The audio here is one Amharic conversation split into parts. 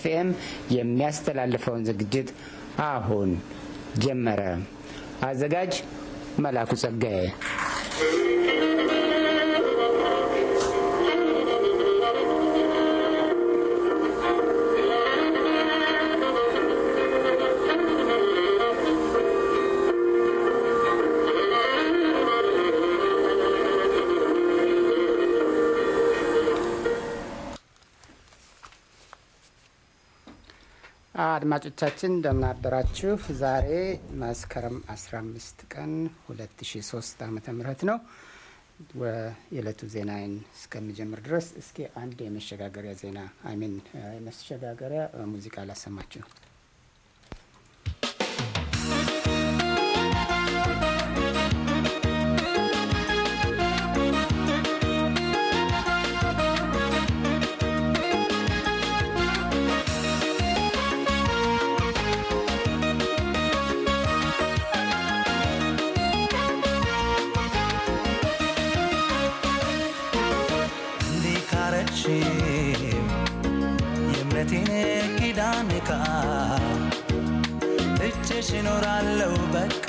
ኤፍኤም የሚያስተላልፈውን ዝግጅት አሁን ጀመረ። አዘጋጅ መላኩ ጸጋዬ። አድማጮቻችን እንደምን አደራችሁ። ዛሬ መስከረም 15 ቀን 2003 ዓ ም ነው። የዕለቱ ዜናዬን እስከሚጀምር ድረስ እስኪ አንድ የመሸጋገሪያ ዜና አሚን የመሸጋገሪያ ሙዚቃ ላሰማችሁ። የእምነቴን ኪዳን ካ እችሽ እኖራለሁ በቃ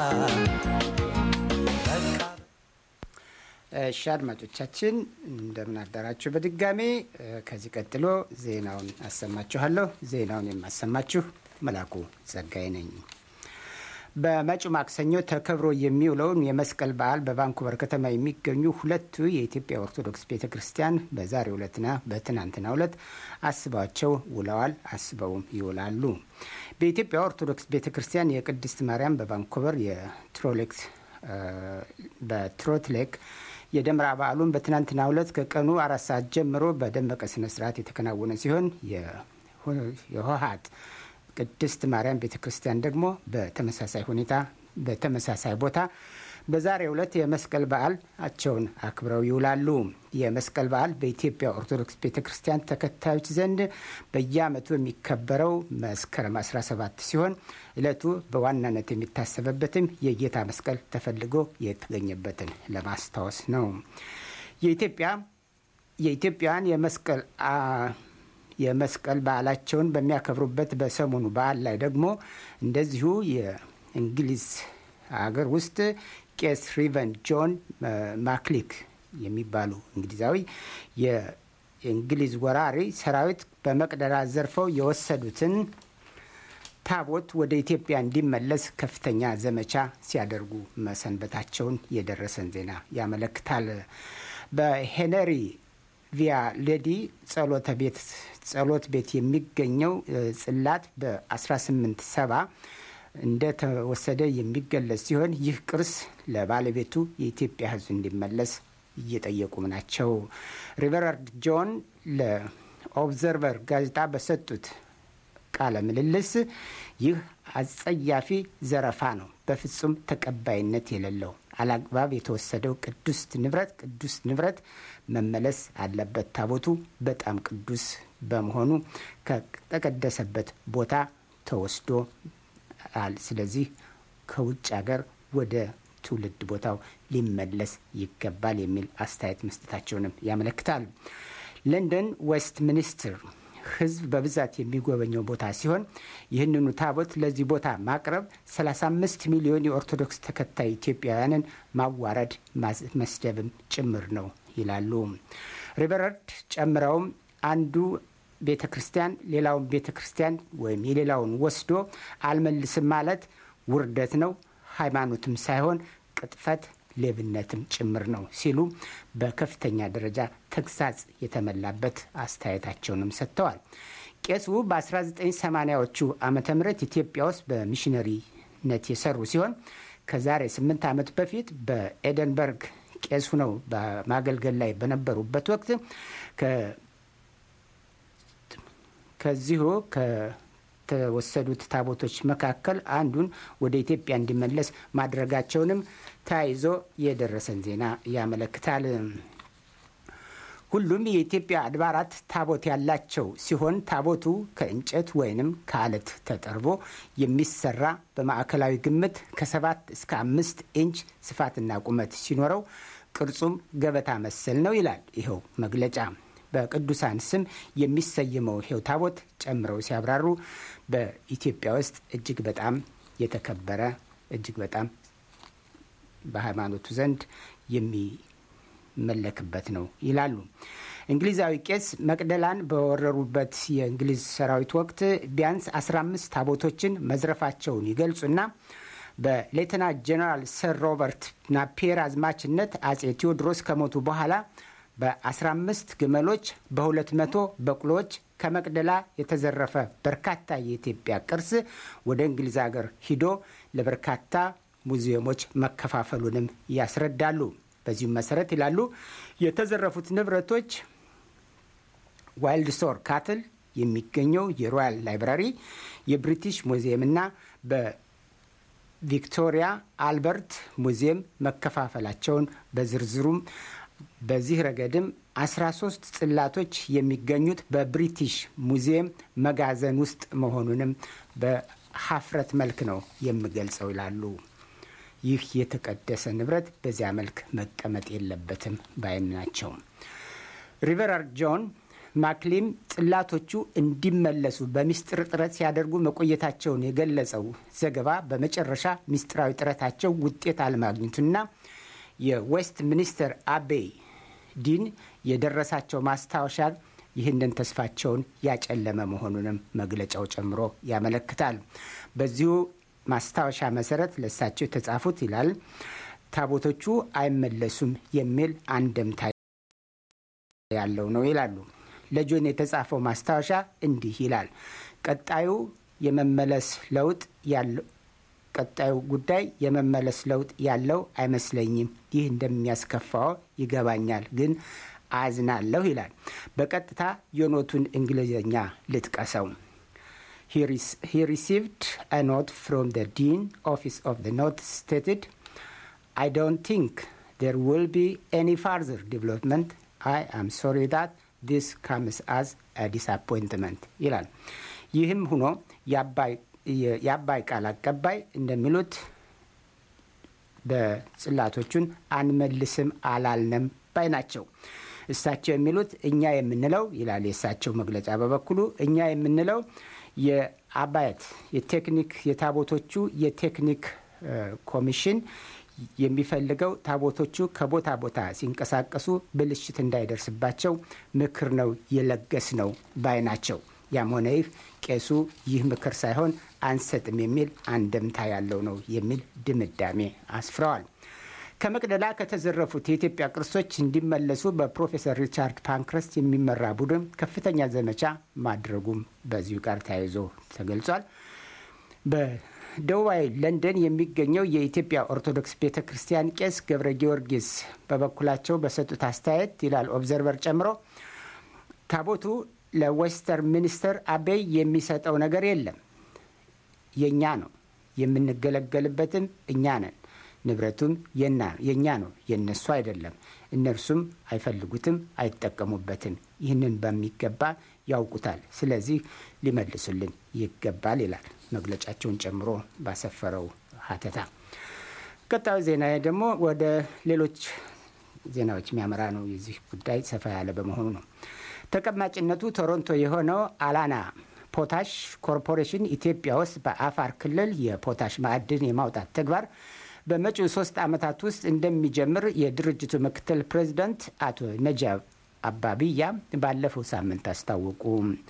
በቃ እሺ አድማጮቻችን እንደምን አደራችሁ። በድጋሜ ከዚህ ቀጥሎ ዜናውን አሰማችኋለሁ። ዜናውን የማሰማችሁ መላኩ ጸጋይ ነኝ። በመጪው ማክሰኞ ተከብሮ የሚውለውን የመስቀል በዓል በቫንኩቨር ከተማ የሚገኙ ሁለቱ የኢትዮጵያ ኦርቶዶክስ ቤተ ክርስቲያን በዛሬው ዕለትና በትናንትናው ዕለት አስበዋቸው ውለዋል፣ አስበውም ይውላሉ። በኢትዮጵያ ኦርቶዶክስ ቤተ ክርስቲያን የቅድስት ማርያም በቫንኩቨር የትሮሌክስ በትሮትሌክ የደመራ በዓሉን በትናንትናው ዕለት ከቀኑ አራት ሰዓት ጀምሮ በደመቀ ስነ ስርዓት የተከናወነ ሲሆን የሆሃት ቅድስት ማርያም ቤተ ክርስቲያን ደግሞ በተመሳሳይ ሁኔታ በተመሳሳይ ቦታ በዛሬው ዕለት የመስቀል በዓላቸውን አክብረው ይውላሉ። የመስቀል በዓል በኢትዮጵያ ኦርቶዶክስ ቤተ ክርስቲያን ተከታዮች ዘንድ በየዓመቱ የሚከበረው መስከረም 17 ሲሆን ዕለቱ በዋናነት የሚታሰበበትም የጌታ መስቀል ተፈልጎ የተገኘበትን ለማስታወስ ነው። የኢትዮጵያ የኢትዮጵያውያን የመስቀል የመስቀል በዓላቸውን በሚያከብሩበት በሰሞኑ በዓል ላይ ደግሞ እንደዚሁ የእንግሊዝ ሀገር ውስጥ ቄስ ሪቨን ጆን ማክሊክ የሚባሉ እንግሊዛዊ የእንግሊዝ ወራሪ ሰራዊት በመቅደላ ዘርፈው የወሰዱትን ታቦት ወደ ኢትዮጵያ እንዲመለስ ከፍተኛ ዘመቻ ሲያደርጉ መሰንበታቸውን የደረሰን ዜና ያመለክታል። በሄነሪ ቪያ ሌዲ ጸሎተ ቤት ጸሎት ቤት የሚገኘው ጽላት በ1870 እንደተወሰደ የሚገለጽ ሲሆን ይህ ቅርስ ለባለቤቱ የኢትዮጵያ ሕዝብ እንዲመለስ እየጠየቁም ናቸው። ሪቨራርድ ጆን ለኦብዘርቨር ጋዜጣ በሰጡት ቃለ ምልልስ ይህ አጸያፊ ዘረፋ ነው፣ በፍጹም ተቀባይነት የሌለው አላግባብ የተወሰደው ቅዱስ ንብረት ቅዱስ ንብረት መመለስ አለበት። ታቦቱ በጣም ቅዱስ በመሆኑ ከተቀደሰበት ቦታ ተወስዶ ስለዚህ ከውጭ ሀገር ወደ ትውልድ ቦታው ሊመለስ ይገባል የሚል አስተያየት መስጠታቸውንም ያመለክታል። ለንደን ዌስት ሚኒስትር ህዝብ በብዛት የሚጎበኘው ቦታ ሲሆን ይህንኑ ታቦት ለዚህ ቦታ ማቅረብ 35 ሚሊዮን የኦርቶዶክስ ተከታይ ኢትዮጵያውያንን ማዋረድ መስደብም ጭምር ነው ይላሉ። ሪቨረንድ ጨምረውም አንዱ ቤተ ክርስቲያን ሌላውን ቤተ ክርስቲያን ወይም የሌላውን ወስዶ አልመልስም ማለት ውርደት ነው፣ ሃይማኖትም ሳይሆን ቅጥፈት ሌብነትም ጭምር ነው ሲሉ በከፍተኛ ደረጃ ተግሳጽ የተመላበት አስተያየታቸውንም ሰጥተዋል። ቄሱ በ1980ዎቹ ዓመተ ምህረት ኢትዮጵያ ውስጥ በሚሽነሪነት የሰሩ ሲሆን ከዛሬ ስምንት ዓመት በፊት በኤደንበርግ ቄሱ ነው በማገልገል ላይ በነበሩበት ወቅት ከዚሁ ከተወሰዱት ታቦቶች መካከል አንዱን ወደ ኢትዮጵያ እንዲመለስ ማድረጋቸውንም ተያይዞ የደረሰን ዜና ያመለክታል። ሁሉም የኢትዮጵያ አድባራት ታቦት ያላቸው ሲሆን ታቦቱ ከእንጨት ወይንም ከአለት ተጠርቦ የሚሰራ በማዕከላዊ ግምት ከሰባት እስከ አምስት ኢንች ስፋትና ቁመት ሲኖረው ቅርጹም ገበታ መሰል ነው ይላል ይኸው መግለጫ። በቅዱሳን ስም የሚሰየመው ይሄው ታቦት ጨምረው ሲያብራሩ በኢትዮጵያ ውስጥ እጅግ በጣም የተከበረ እጅግ በጣም በሃይማኖቱ ዘንድ የሚመለክበት ነው ይላሉ። እንግሊዛዊ ቄስ መቅደላን በወረሩበት የእንግሊዝ ሰራዊት ወቅት ቢያንስ 15 ታቦቶችን መዝረፋቸውን ይገልጹና በሌተና ጀነራል ሰር ሮበርት ናፒየር አዝማችነት አጼ ቴዎድሮስ ከሞቱ በኋላ በ15 ግመሎች በ200 በቅሎዎች ከመቅደላ የተዘረፈ በርካታ የኢትዮጵያ ቅርስ ወደ እንግሊዝ ሀገር ሂዶ ለበርካታ ሙዚየሞች መከፋፈሉንም ያስረዳሉ። በዚሁም መሰረት ይላሉ የተዘረፉት ንብረቶች ዋይልድ ስቶር ካትል የሚገኘው የሮያል ላይብራሪ፣ የብሪቲሽ ሙዚየምና በቪክቶሪያ አልበርት ሙዚየም መከፋፈላቸውን በዝርዝሩም በዚህ ረገድም 13 ጽላቶች የሚገኙት በብሪቲሽ ሙዚየም መጋዘን ውስጥ መሆኑንም በሀፍረት መልክ ነው የምገልጸው ይላሉ። ይህ የተቀደሰ ንብረት በዚያ መልክ መቀመጥ የለበትም ባይም ናቸው። ሪቨራር ጆን ማክሊም ጽላቶቹ እንዲመለሱ በሚስጥር ጥረት ሲያደርጉ መቆየታቸውን የገለጸው ዘገባ በመጨረሻ ሚስጥራዊ ጥረታቸው ውጤት አለማግኘቱና የዌስት ሚኒስተር አቤይ ዲን የደረሳቸው ማስታወሻ ይህንን ተስፋቸውን ያጨለመ መሆኑንም መግለጫው ጨምሮ ያመለክታል። በዚሁ ማስታወሻ መሰረት ለእሳቸው የተጻፉት ይላል ታቦቶቹ አይመለሱም የሚል አንድምታ ያለው ነው ይላሉ። ለጆን የተጻፈው ማስታወሻ እንዲህ ይላል። ቀጣዩ የመመለስ ለውጥ ያለው ቀጣዩ ጉዳይ የመመለስ ለውጥ ያለው አይመስለኝም። ይህ እንደሚያስከፋው ይገባኛል፣ ግን አዝናለሁ ይላል። በቀጥታ የኖቱን እንግሊዝኛ ልጥቀሰው። he received a note from the dean office of the note stated i don't think there will be any further development i am sorry that this comes as a disappointment ይላል። ይህም ሆኖ የአባይ ቃል አቀባይ እንደሚሉት በጽላቶቹን አንመልስም አላልንም ባይ ናቸው። እሳቸው የሚሉት እኛ የምንለው ይላል የእሳቸው መግለጫ በበኩሉ እኛ የምንለው የአባያት የቴክኒክ የታቦቶቹ የቴክኒክ ኮሚሽን የሚፈልገው ታቦቶቹ ከቦታ ቦታ ሲንቀሳቀሱ ብልሽት እንዳይደርስባቸው ምክር ነው የለገስ ነው ባይ ናቸው። ያም ሆነ ይህ ቄሱ ይህ ምክር ሳይሆን አንሰጥም የሚል አንድምታ ያለው ነው የሚል ድምዳሜ አስፍረዋል። ከመቅደላ ከተዘረፉት የኢትዮጵያ ቅርሶች እንዲመለሱ በፕሮፌሰር ሪቻርድ ፓንክረስት የሚመራ ቡድን ከፍተኛ ዘመቻ ማድረጉም በዚሁ ጋር ተያይዞ ተገልጿል። በደቡባዊ ለንደን የሚገኘው የኢትዮጵያ ኦርቶዶክስ ቤተ ክርስቲያን ቄስ ገብረ ጊዮርጊስ በበኩላቸው በሰጡት አስተያየት ይላል ኦብዘርቨር ጨምሮ ታቦቱ ለዌስተር ሚኒስተር አቤይ የሚሰጠው ነገር የለም። የእኛ ነው፣ የምንገለገልበትም እኛ ነን። ንብረቱም የእኛ ነው፣ የእነሱ አይደለም። እነርሱም አይፈልጉትም፣ አይጠቀሙበትም። ይህንን በሚገባ ያውቁታል። ስለዚህ ሊመልሱልን ይገባል ይላል መግለጫቸውን ጨምሮ ባሰፈረው ሀተታ። ቀጣዩ ዜና ደግሞ ወደ ሌሎች ዜናዎች የሚያመራ ነው። የዚህ ጉዳይ ሰፋ ያለ በመሆኑ ነው። ተቀማጭነቱ ቶሮንቶ የሆነው አላና ፖታሽ ኮርፖሬሽን ኢትዮጵያ ውስጥ በአፋር ክልል የፖታሽ ማዕድን የማውጣት ተግባር በመጪው ሶስት ዓመታት ውስጥ እንደሚጀምር የድርጅቱ ምክትል ፕሬዚዳንት አቶ ነጃብ አባቢያ ባለፈው ሳምንት አስታወቁ።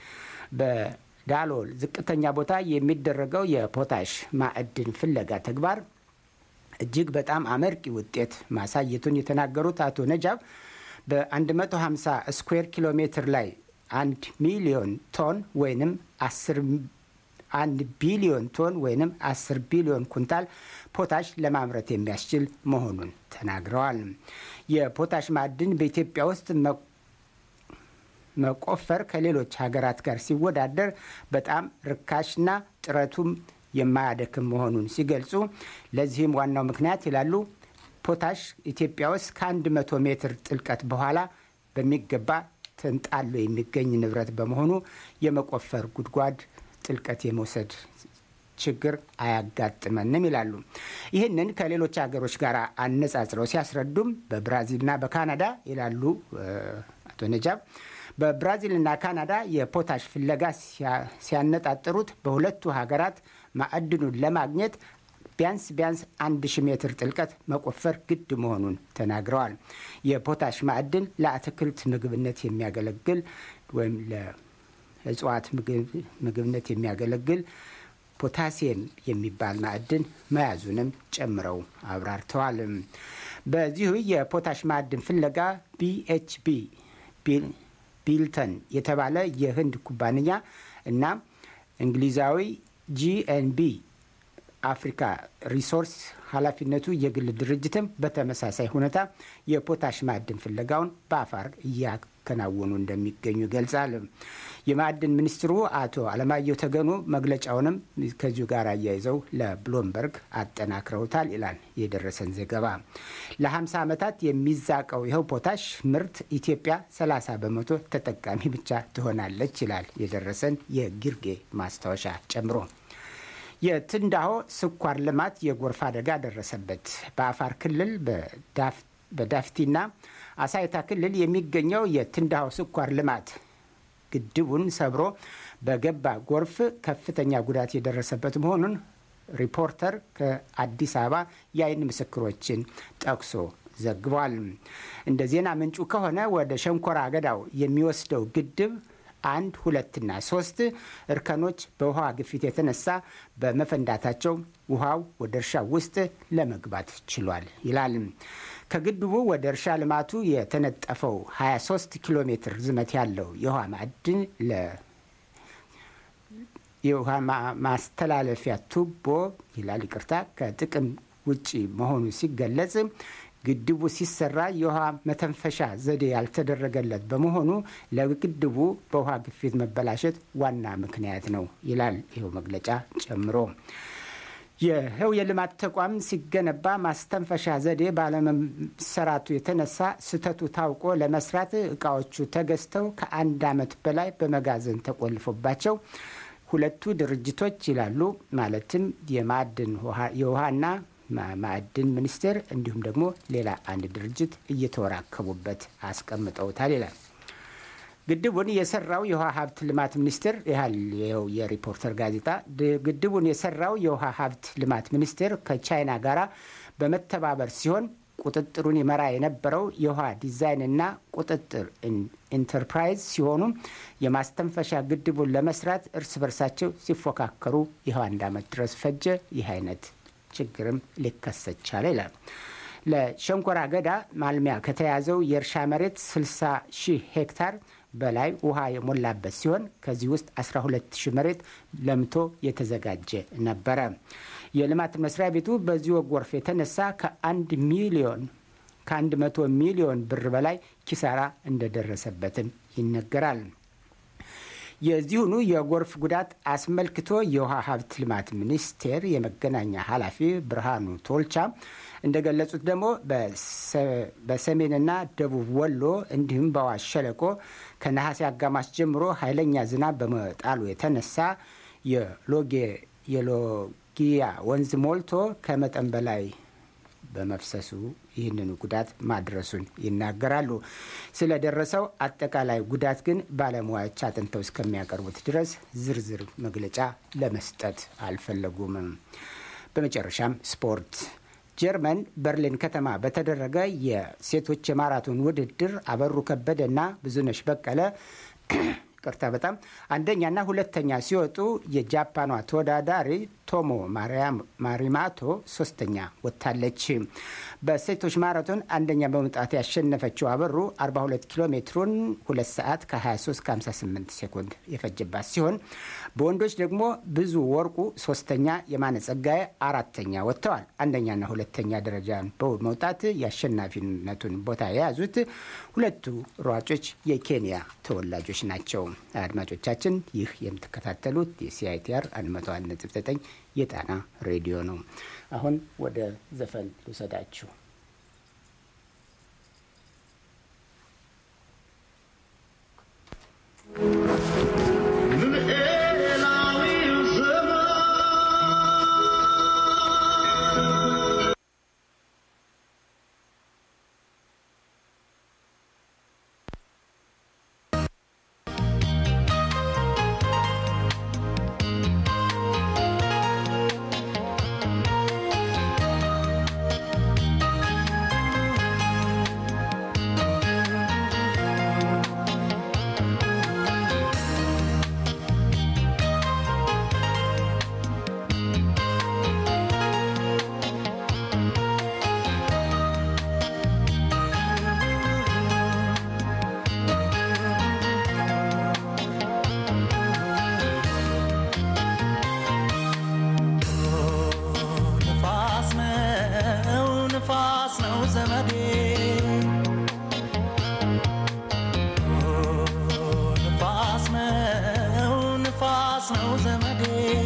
በዳሎል ዝቅተኛ ቦታ የሚደረገው የፖታሽ ማዕድን ፍለጋ ተግባር እጅግ በጣም አመርቂ ውጤት ማሳየቱን የተናገሩት አቶ ነጃብ በ150 ስኩዌር ኪሎ ሜትር ላይ አንድ ሚሊዮን ቶን ወይንም አንድ ቢሊዮን ቶን ወይንም 10 ቢሊዮን ኩንታል ፖታሽ ለማምረት የሚያስችል መሆኑን ተናግረዋል። የፖታሽ ማዕድን በኢትዮጵያ ውስጥ መቆፈር ከሌሎች ሀገራት ጋር ሲወዳደር በጣም ርካሽና ጥረቱም የማያደክም መሆኑን ሲገልጹ ለዚህም ዋናው ምክንያት ይላሉ ፖታሽ ኢትዮጵያ ውስጥ ከአንድ መቶ ሜትር ጥልቀት በኋላ በሚገባ ተንጣሎ የሚገኝ ንብረት በመሆኑ የመቆፈር ጉድጓድ ጥልቀት የመውሰድ ችግር አያጋጥመንም ይላሉ። ይህንን ከሌሎች ሀገሮች ጋር አነጻጽረው ሲያስረዱም በብራዚልና በካናዳ ይላሉ አቶ ነጃብ በብራዚልና ካናዳ የፖታሽ ፍለጋ ሲያነጣጥሩት በሁለቱ ሀገራት ማዕድኑን ለማግኘት ቢያንስ ቢያንስ አንድ ሺህ ሜትር ጥልቀት መቆፈር ግድ መሆኑን ተናግረዋል። የፖታሽ ማዕድን ለአትክልት ምግብነት የሚያገለግል ወይም ለእጽዋት ምግብነት የሚያገለግል ፖታሲየም የሚባል ማዕድን መያዙንም ጨምረው አብራርተዋል። በዚሁ የፖታሽ ማዕድን ፍለጋ ቢኤችቢ ቢልተን የተባለ የህንድ ኩባንያ እና እንግሊዛዊ ጂኤንቢ አፍሪካ ሪሶርስ ኃላፊነቱ የግል ድርጅትም በተመሳሳይ ሁኔታ የፖታሽ ማዕድን ፍለጋውን በአፋር እያከናወኑ እንደሚገኙ ይገልጻል። የማዕድን ሚኒስትሩ አቶ አለማየሁ ተገኑ መግለጫውንም ከዚሁ ጋር አያይዘው ለብሎምበርግ አጠናክረውታል ይላል የደረሰን ዘገባ። ለ50 ዓመታት የሚዛቀው ይኸው ፖታሽ ምርት ኢትዮጵያ 30 በመቶ ተጠቃሚ ብቻ ትሆናለች ይላል የደረሰን የጊርጌ ማስታወሻ ጨምሮ። የትንዳሆ ስኳር ልማት የጎርፍ አደጋ ደረሰበት። በአፋር ክልል በዳፍቲና አሳይታ ክልል የሚገኘው የትንዳሆ ስኳር ልማት ግድቡን ሰብሮ በገባ ጎርፍ ከፍተኛ ጉዳት የደረሰበት መሆኑን ሪፖርተር ከአዲስ አበባ የአይን ምስክሮችን ጠቅሶ ዘግቧል። እንደ ዜና ምንጩ ከሆነ ወደ ሸንኮራ አገዳው የሚወስደው ግድብ አንድ ሁለትና ሶስት እርከኖች በውሃ ግፊት የተነሳ በመፈንዳታቸው ውሃው ወደ እርሻ ውስጥ ለመግባት ችሏል ይላል። ከግድቡ ወደ እርሻ ልማቱ የተነጠፈው 23 ኪሎ ሜትር ርዝመት ያለው የውሃ ማዕድን የውሃ ማስተላለፊያ ቱቦ ይላል ይቅርታ፣ ከጥቅም ውጭ መሆኑ ሲገለጽ ግድቡ ሲሰራ የውሃ መተንፈሻ ዘዴ ያልተደረገለት በመሆኑ ለግድቡ በውሃ ግፊት መበላሸት ዋና ምክንያት ነው ይላል ይኸው መግለጫ ጨምሮ። ይኸው የልማት ተቋም ሲገነባ ማስተንፈሻ ዘዴ ባለመሰራቱ የተነሳ ስህተቱ ታውቆ ለመስራት እቃዎቹ ተገዝተው ከአንድ ዓመት በላይ በመጋዘን ተቆልፎባቸው ሁለቱ ድርጅቶች ይላሉ ማለትም የማዕድን የውሃና ማዕድን ሚኒስቴር እንዲሁም ደግሞ ሌላ አንድ ድርጅት እየተወራከቡበት አስቀምጠውታል ይላል። ግድቡን የሰራው የውሃ ሀብት ልማት ሚኒስቴር ያህል ይኸው የሪፖርተር ጋዜጣ ግድቡን የሰራው የውሃ ሀብት ልማት ሚኒስቴር ከቻይና ጋራ በመተባበር ሲሆን ቁጥጥሩን ይመራ የነበረው የውሃ ዲዛይንና ቁጥጥር ኢንተርፕራይዝ ሲሆኑ የማስተንፈሻ ግድቡን ለመስራት እርስ በርሳቸው ሲፎካከሩ ይኸው አንድ ዓመት ድረስ ፈጀ። ይህ አይነት ችግርም ሊከሰት ቻለ ይላል። ለሸንኮራ አገዳ ማልሚያ ከተያዘው የእርሻ መሬት 60 ሺህ ሄክታር በላይ ውሃ የሞላበት ሲሆን ከዚህ ውስጥ 12 ሺህ መሬት ለምቶ የተዘጋጀ ነበረ። የልማት መስሪያ ቤቱ በዚሁ ጎርፍ የተነሳ ከአንድ ሚሊዮን ከአንድ መቶ ሚሊዮን ብር በላይ ኪሳራ እንደደረሰበትም ይነገራል። የዚሁኑ የጎርፍ ጉዳት አስመልክቶ የውሃ ሀብት ልማት ሚኒስቴር የመገናኛ ኃላፊ ብርሃኑ ቶልቻ እንደገለጹት ደግሞ በሰሜንና ደቡብ ወሎ እንዲሁም በአዋሽ ሸለቆ ከነሐሴ አጋማሽ ጀምሮ ኃይለኛ ዝናብ በመጣሉ የተነሳ የሎጊያ ወንዝ ሞልቶ ከመጠን በላይ በመፍሰሱ ይህንኑ ጉዳት ማድረሱን ይናገራሉ። ስለደረሰው አጠቃላይ ጉዳት ግን ባለሙያዎች አጥንተው እስከሚያቀርቡት ድረስ ዝርዝር መግለጫ ለመስጠት አልፈለጉም። በመጨረሻም ስፖርት። ጀርመን በርሊን ከተማ በተደረገ የሴቶች የማራቶን ውድድር አበሩ ከበደና ብዙነሽ በቀለ ቅርታ በጣም አንደኛና ሁለተኛ ሲወጡ የጃፓኗ ተወዳዳሪ ቶሞ ማሪማቶ ሶስተኛ ወጥታለች። በሴቶች ማራቶን አንደኛ በመውጣት ያሸነፈችው አበሩ 42 ኪሎ ሜትሩን 2 ሰዓት ከ23 ከ58 ሴኮንድ የፈጀባት ሲሆን በወንዶች ደግሞ ብዙ ወርቁ ሶስተኛ፣ የማነ ጸጋዬ አራተኛ ወጥተዋል። አንደኛና ሁለተኛ ደረጃን በመውጣት የአሸናፊነቱን ቦታ የያዙት ሁለቱ ሯጮች የኬንያ ተወላጆች ናቸው። አድማጮቻችን ይህ የምትከታተሉት የሲአይቲአር 101.9 የጣና ሬዲዮ ነው። አሁን ወደ ዘፈን ልውሰዳችሁ። ነው ዘመዴ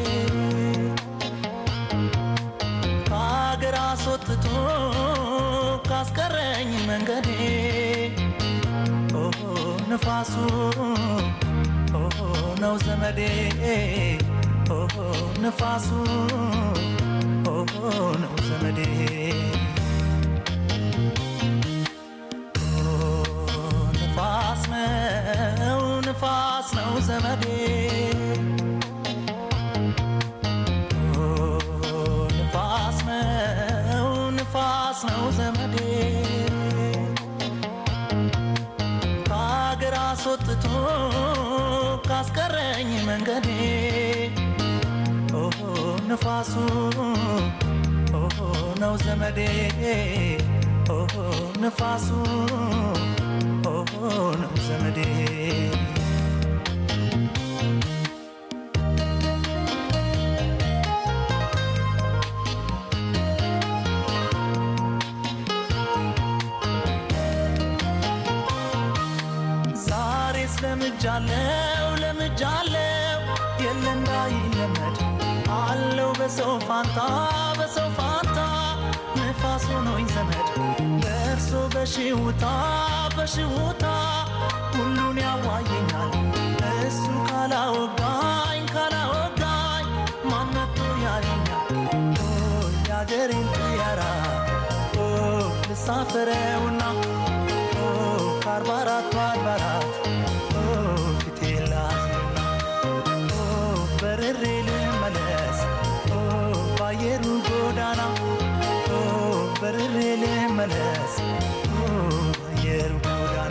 ከሀገር አስወጥቶ ካስቀረኝ መንገዴ ኦሆ ንፋሱ ኦሆ ነው ዘመዴ ኦሆ ንፋሱ ኦሆ ነው ዘመዴ ኦ ንፋስ ነው ንፋስ ነው ዘመዴ ኦ ንፋስ ነው ንፋስ ነው ዘመዴ ከሀገር አስወጥቶ ካስቀረኝ መንገዴ ኦሆ ንፋሱ ኦሆ ነው ዘመዴ ኦሆ ንፋሱ ኦሆ ነው ዘመዴ ዛሬስ ለምጃለው ለምጃለው የለ እንዳይለመድ አለው በሰው ፋንታ በሰው ፋንታ ንፋስ ሆኖኝ ዘመድ በእርሶ በሽውታ በሽውታ ሁሉን ያዋየኛል እሱ ካላወጋኝ ካላወጋኝ ማነቶ ያየኛል ኦ የአገሬን ጥያራ ኦ ልሳፈረውና ኦ ከአርባ አራቱ አድባራት ኦ ፊቴ ላዝንና ኦ በርሬ ልመለስ ኦ ባየሩ ጎዳና ኦ በርሬ ልመለስ ኦ ባየሩ ጎዳና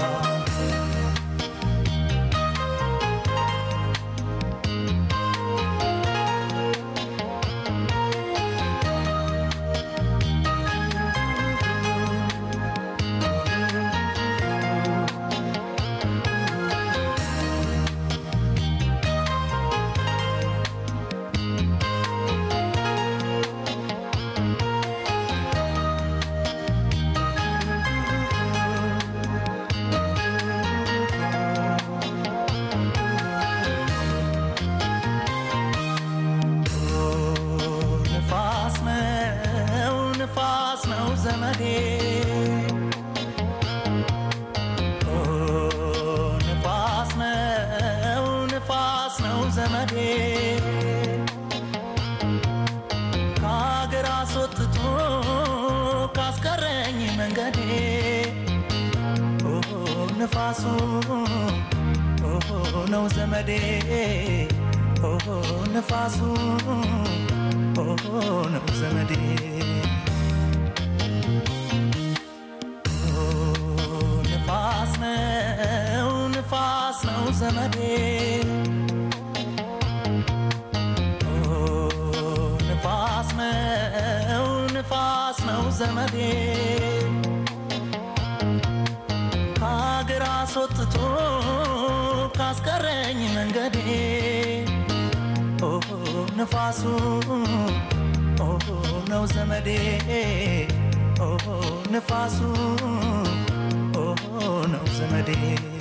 ኦ ንፋስ ነው ንፋስ ነው ዘመዴ ኦ ንፋስ ነው ንፋስ ነው ዘመዴ ከሀገር አስወጥቶ ካስቀረኝ መንገዴ ኦሆ ንፋሱ ኦሆ ነው ዘመዴ ኦሆ ንፋሱ ኦሆ ነው ዘመዴ ኦ ንፋስ ነው ንፋስ ነው ዘመዴ ኦ ንፋስ ነው ንፋስ ነው ዘመዴ ከሀገር አስወጥቶ ካስቀረኝ መንገዴ ኦሆ ንፋሱ ኦሆ ነው ዘመዴ ኦሆ ንፋሱ ኦሆ ነው ዘመዴ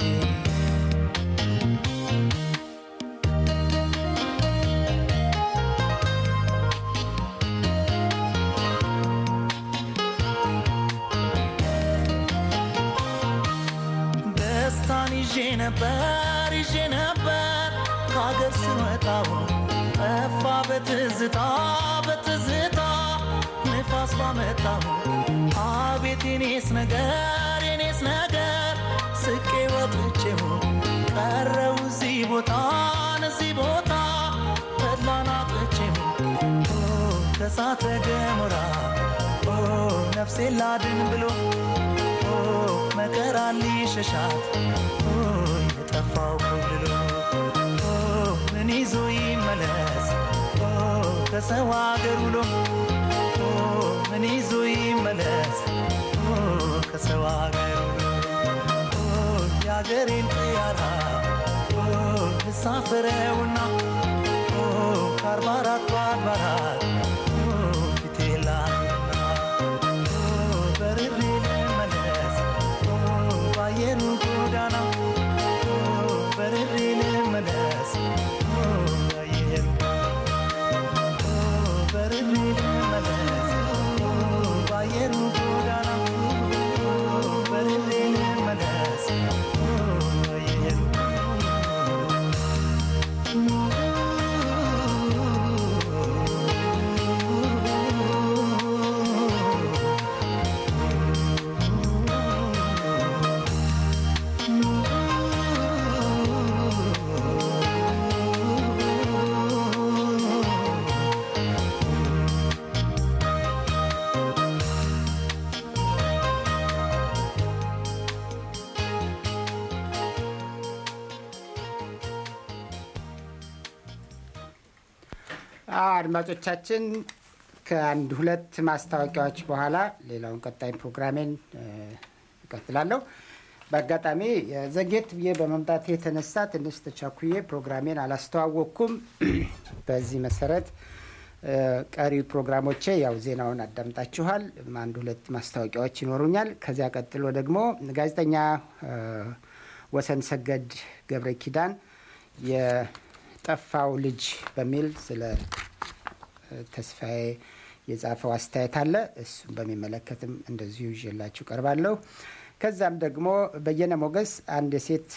ደስታን ይዤ ነበር ይዤ ነበር ከሀገር ስወጣው ጠፋ በትዝታ በትዝታ ንፋስ ባመጣው አቤት የኔስ ነገር የኔስ ነገር ስቄ ወጥቼው ቀረው እዚህ ቦታን እዚህ ቦታ ተድላን አጥቼው ኦ ከሳተ ገሞራ ኦ ነፍሴን ላድን ብሎ ኦ መከራ ሊሸሻት ኦ የጠፋው ኮብልሎ ኦ ምን ይዞ ይመለስ ኦ ከሰው አገር ውሎ ኦ ምን ይዞ ይመለስ ኦ ከሰው አገር ውሎ ኦ የአገሬን ጥያራ ኦ ልሳፍረውና ኦ ከአርባ አራቱ አድባራት ኦ ፊቴ ላምና ኦ በርሬ ልመለስ ኦ ባየሩ ጎዳና ኦ በርሬ ልመለስ ኦ አድማጮቻችን ከአንድ ሁለት ማስታወቂያዎች በኋላ ሌላውን ቀጣይ ፕሮግራሜን እቀጥላለሁ። በአጋጣሚ ዘጌት ብዬ በመምጣት የተነሳ ትንሽ ተቻኩዬ ፕሮግራሜን አላስተዋወቅኩም። በዚህ መሰረት ቀሪ ፕሮግራሞቼ ያው ዜናውን አዳምጣችኋል። አንድ ሁለት ማስታወቂያዎች ይኖሩኛል። ከዚያ ቀጥሎ ደግሞ ጋዜጠኛ ወሰን ሰገድ ገብረ ኪዳን የጠፋው ልጅ በሚል ስለ ተስፋዬ የጻፈው አስተያየት አለ። እሱም በሚመለከትም እንደዚሁ ይዤላችሁ ቀርባለሁ። ከዛም ደግሞ በየነ ሞገስ አንድ የሴት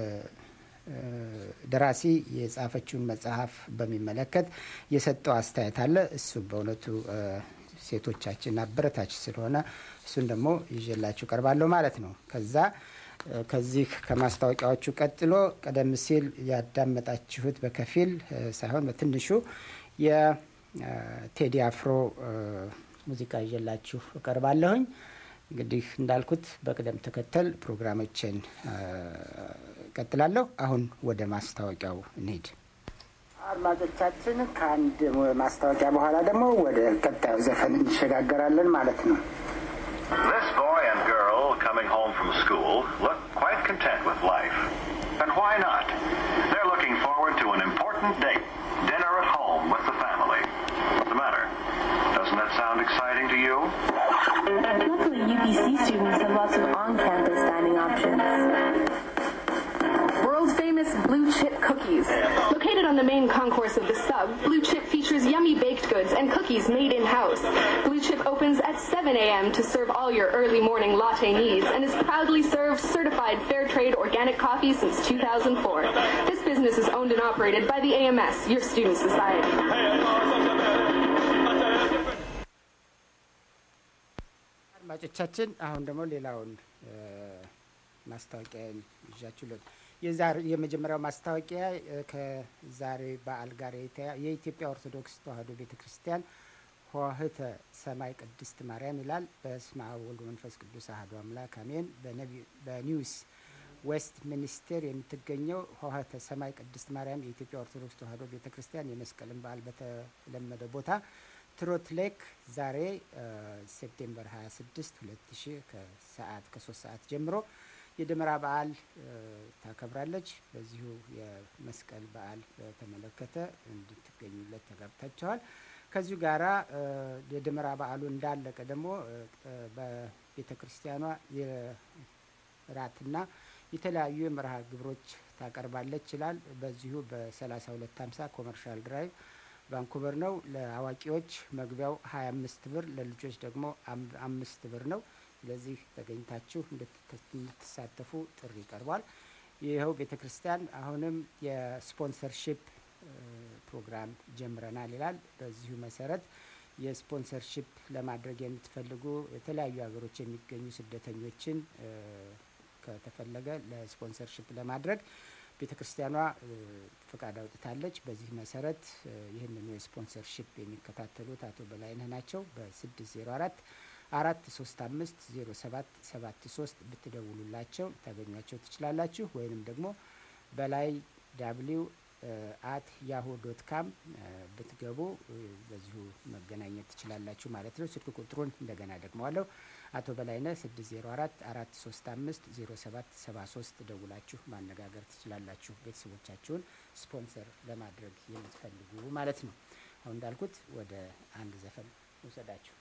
ደራሲ የጻፈችውን መጽሐፍ በሚመለከት የሰጠው አስተያየት አለ። እሱም በእውነቱ ሴቶቻችን አበረታች ስለሆነ እሱን ደግሞ ይዤላችሁ ቀርባለሁ ማለት ነው። ከዛ ከዚህ ከማስታወቂያዎቹ ቀጥሎ ቀደም ሲል ያዳመጣችሁት በከፊል ሳይሆን በትንሹ የቴዲ አፍሮ ሙዚቃ ይዤላችሁ እቀርባለሁኝ። እንግዲህ እንዳልኩት በቅደም ተከተል ፕሮግራሞችን ቀጥላለሁ። አሁን ወደ ማስታወቂያው እንሂድ። አድማጮቻችን፣ ከአንድ ማስታወቂያ በኋላ ደግሞ ወደ ቀጣዩ ዘፈን እንሸጋገራለን ማለት ነው። This boy and girl coming home from school look quite content with life. And why not? They're looking forward to an important date, dinner at home with the family. What's the matter? Doesn't that sound exciting to you? Luckily, UPC students have lots of on-campus dining options. World famous Blue Chip cookies. Located on the main concourse of the sub, Blue Chip features yummy baked goods and cookies made in-house. Blue Chip opens at 7 a.m. to serve all your early morning latte needs and has proudly served certified fair trade organic coffee since 2004. This business is owned and operated by the AMS, your student society. አድማጮቻችን አሁን ደግሞ ሌላውን ማስታወቂያ ይዣችሁ የመጀመሪያው ማስታወቂያ ከዛሬ በዓል ጋር የኢትዮጵያ ኦርቶዶክስ ተዋሕዶ ቤተ ክርስቲያን ሆህተ ሰማይ ቅድስት ማርያም ይላል። በስመ አብ ወወልድ ወመንፈስ ቅዱስ አሐዱ አምላክ አሜን። በኒውስ ዌስት ሚኒስቴር የምትገኘው ሆህተ ሰማይ ቅድስት ማርያም የኢትዮጵያ ኦርቶዶክስ ተዋሕዶ ቤተ ክርስቲያን የመስቀልን በዓል በተለመደ ቦታ ትሮት ሌክ ዛሬ ሴፕቴምበር 26 2000 ከሰዓት ከሶስት ሰዓት ጀምሮ የደመራ በዓል ታከብራለች። በዚሁ የመስቀል በዓል በተመለከተ እንድትገኙለት ተጋብታችኋል። ከዚሁ ጋራ የደመራ በዓሉ እንዳለቀ ደግሞ በቤተ ክርስቲያኗ የራትና የተለያዩ የመርሃ ግብሮች ታቀርባለች ይላል። በዚሁ በ3250 ኮመርሻል ድራይቭ ቫንኩቨር ነው። ለአዋቂዎች መግቢያው 25 ብር፣ ለልጆች ደግሞ አምስት ብር ነው። ስለዚህ ተገኝታችሁ እንድትሳተፉ ጥሪ ቀርቧል። ይኸው ቤተ ክርስቲያን አሁንም የስፖንሰርሺፕ ፕሮግራም ጀምረናል ይላል። በዚሁ መሰረት የስፖንሰርሺፕ ለማድረግ የምትፈልጉ የተለያዩ ሀገሮች የሚገኙ ስደተኞችን ከተፈለገ ለስፖንሰርሺፕ ለማድረግ ቤተ ክርስቲያኗ ፍቃድ አውጥታለች። በዚህ መሰረት ይህንኑ የስፖንሰርሺፕ የሚከታተሉት አቶ በላይነህ ናቸው። በ604 አራት ሶስት አምስት ዜሮ ሰባት ሰባት ሶስት ብትደውሉላቸው ታገኟቸው ትችላላችሁ። ወይንም ደግሞ በላይ ዳብሊው አት ያሁ ዶት ካም ብትገቡ በዚሁ መገናኘት ትችላላችሁ ማለት ነው። ስልክ ቁጥሩን እንደገና ደግመዋለሁ። አቶ በላይነህ ስድስት ዜሮ አራት አራት ሶስት አምስት ዜሮ ሰባት ሰባ ሶስት ደውላችሁ ማነጋገር ትችላላችሁ። ቤተሰቦቻችሁን ስፖንሰር ለማድረግ የምትፈልጉ ማለት ነው። አሁን እንዳልኩት ወደ አንድ ዘፈን ውሰዳችሁ።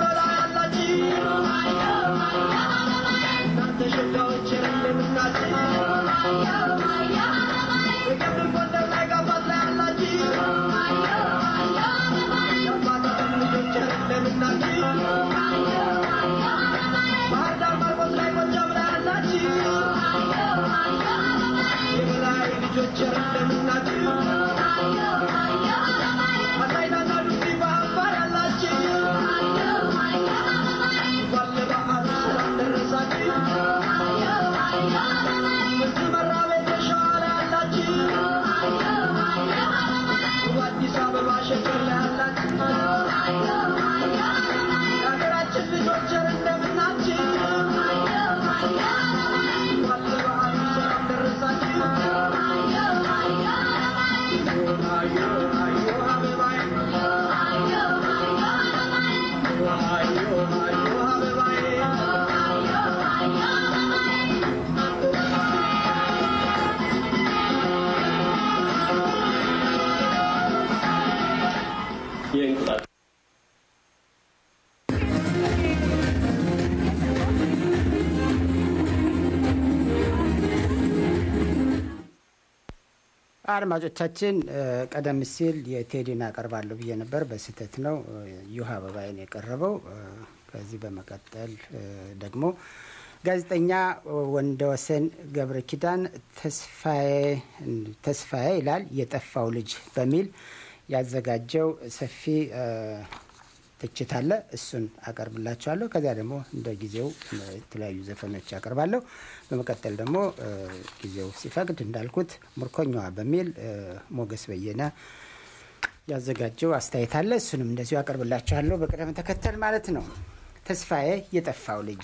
Thank you. የእንቁጣጣ አድማጮቻችን ቀደም ሲል የቴዲን አቀርባለሁ ብዬ ነበር። በስህተት ነው ዩሃ አበባይን የቀረበው። ከዚህ በመቀጠል ደግሞ ጋዜጠኛ ወንደወሰን ገብረ ኪዳን ተስፋዬ ይላል የጠፋው ልጅ በሚል ያዘጋጀው ሰፊ ትችት አለ። እሱን አቀርብላችኋለሁ። ከዚያ ደግሞ እንደ ጊዜው የተለያዩ ዘፈኖች አቀርባለሁ። በመቀጠል ደግሞ ጊዜው ሲፈቅድ እንዳልኩት ምርኮኛዋ በሚል ሞገስ በየነ ያዘጋጀው አስተያየት አለ። እሱንም እንደዚሁ አቀርብላችኋለሁ በቅደም ተከተል ማለት ነው። ተስፋዬ የጠፋው ልጅ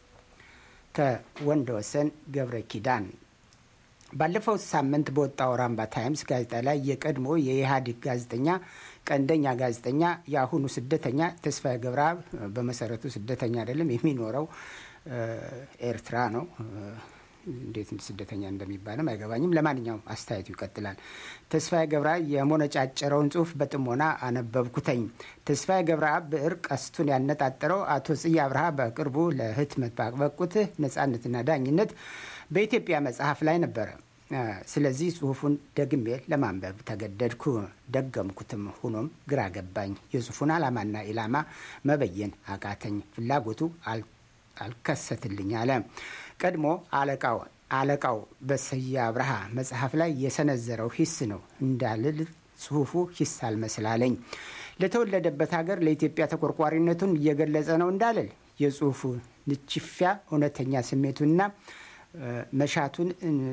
ከወንድ ወሰን ገብረ ኪዳን ባለፈው ሳምንት በወጣው ራምባ ታይምስ ጋዜጣ ላይ የቀድሞ የኢህአዴግ ጋዜጠኛ ቀንደኛ ጋዜጠኛ የአሁኑ ስደተኛ ተስፋዬ ገብረአብ በመሰረቱ ስደተኛ አይደለም፣ የሚኖረው ኤርትራ ነው። እንዴት ስደተኛ እንደሚባልም አይገባኝም። ለማንኛውም አስተያየቱ ይቀጥላል። ተስፋዬ ገብረአብ የሞነጫጨረውን ጽሁፍ በጥሞና አነበብኩተኝ። ተስፋዬ ገብረአብ ብዕር ቀስቱን ያነጣጠረው አቶ ጽዬ አብርሃ በቅርቡ ለህትመት ባበቁት ነጻነትና ዳኝነት በኢትዮጵያ መጽሐፍ ላይ ነበረ። ስለዚህ ጽሁፉን ደግሜ ለማንበብ ተገደድኩ። ደገምኩትም። ሆኖም ግራ ገባኝ። የጽሁፉን ዓላማና ኢላማ መበየን አቃተኝ። ፍላጎቱ አልከሰትልኝ አለ። ቀድሞ አለቃው አለቃው በስዬ አብርሃ መጽሐፍ ላይ የሰነዘረው ሂስ ነው እንዳልል ጽሁፉ ሂስ አልመስላለኝ። ለተወለደበት ሀገር ለኢትዮጵያ ተቆርቋሪነቱን እየገለጸ ነው እንዳልል የጽሁፉ ንችፊያ እውነተኛ ስሜቱና መሻቱን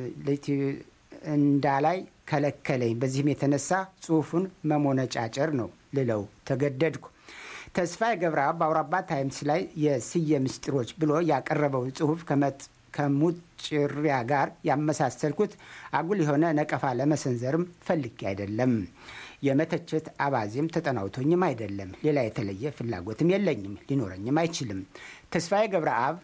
እንዳላይ ከለከለኝ። በዚህም የተነሳ ጽሁፉን መሞነጫጨር ነው ልለው ተገደድኩ። ተስፋዬ ገብረአብ በአውራባ ታይምስ ላይ የስየ ምስጢሮች ብሎ ያቀረበው ጽሁፍ ከሙጭሪያ ጋር ያመሳሰልኩት አጉል የሆነ ነቀፋ ለመሰንዘርም ፈልጌ አይደለም። የመተቸት አባዜም ተጠናውቶኝም አይደለም። ሌላ የተለየ ፍላጎትም የለኝም፣ ሊኖረኝም አይችልም። ተስፋዬ ገብረአብ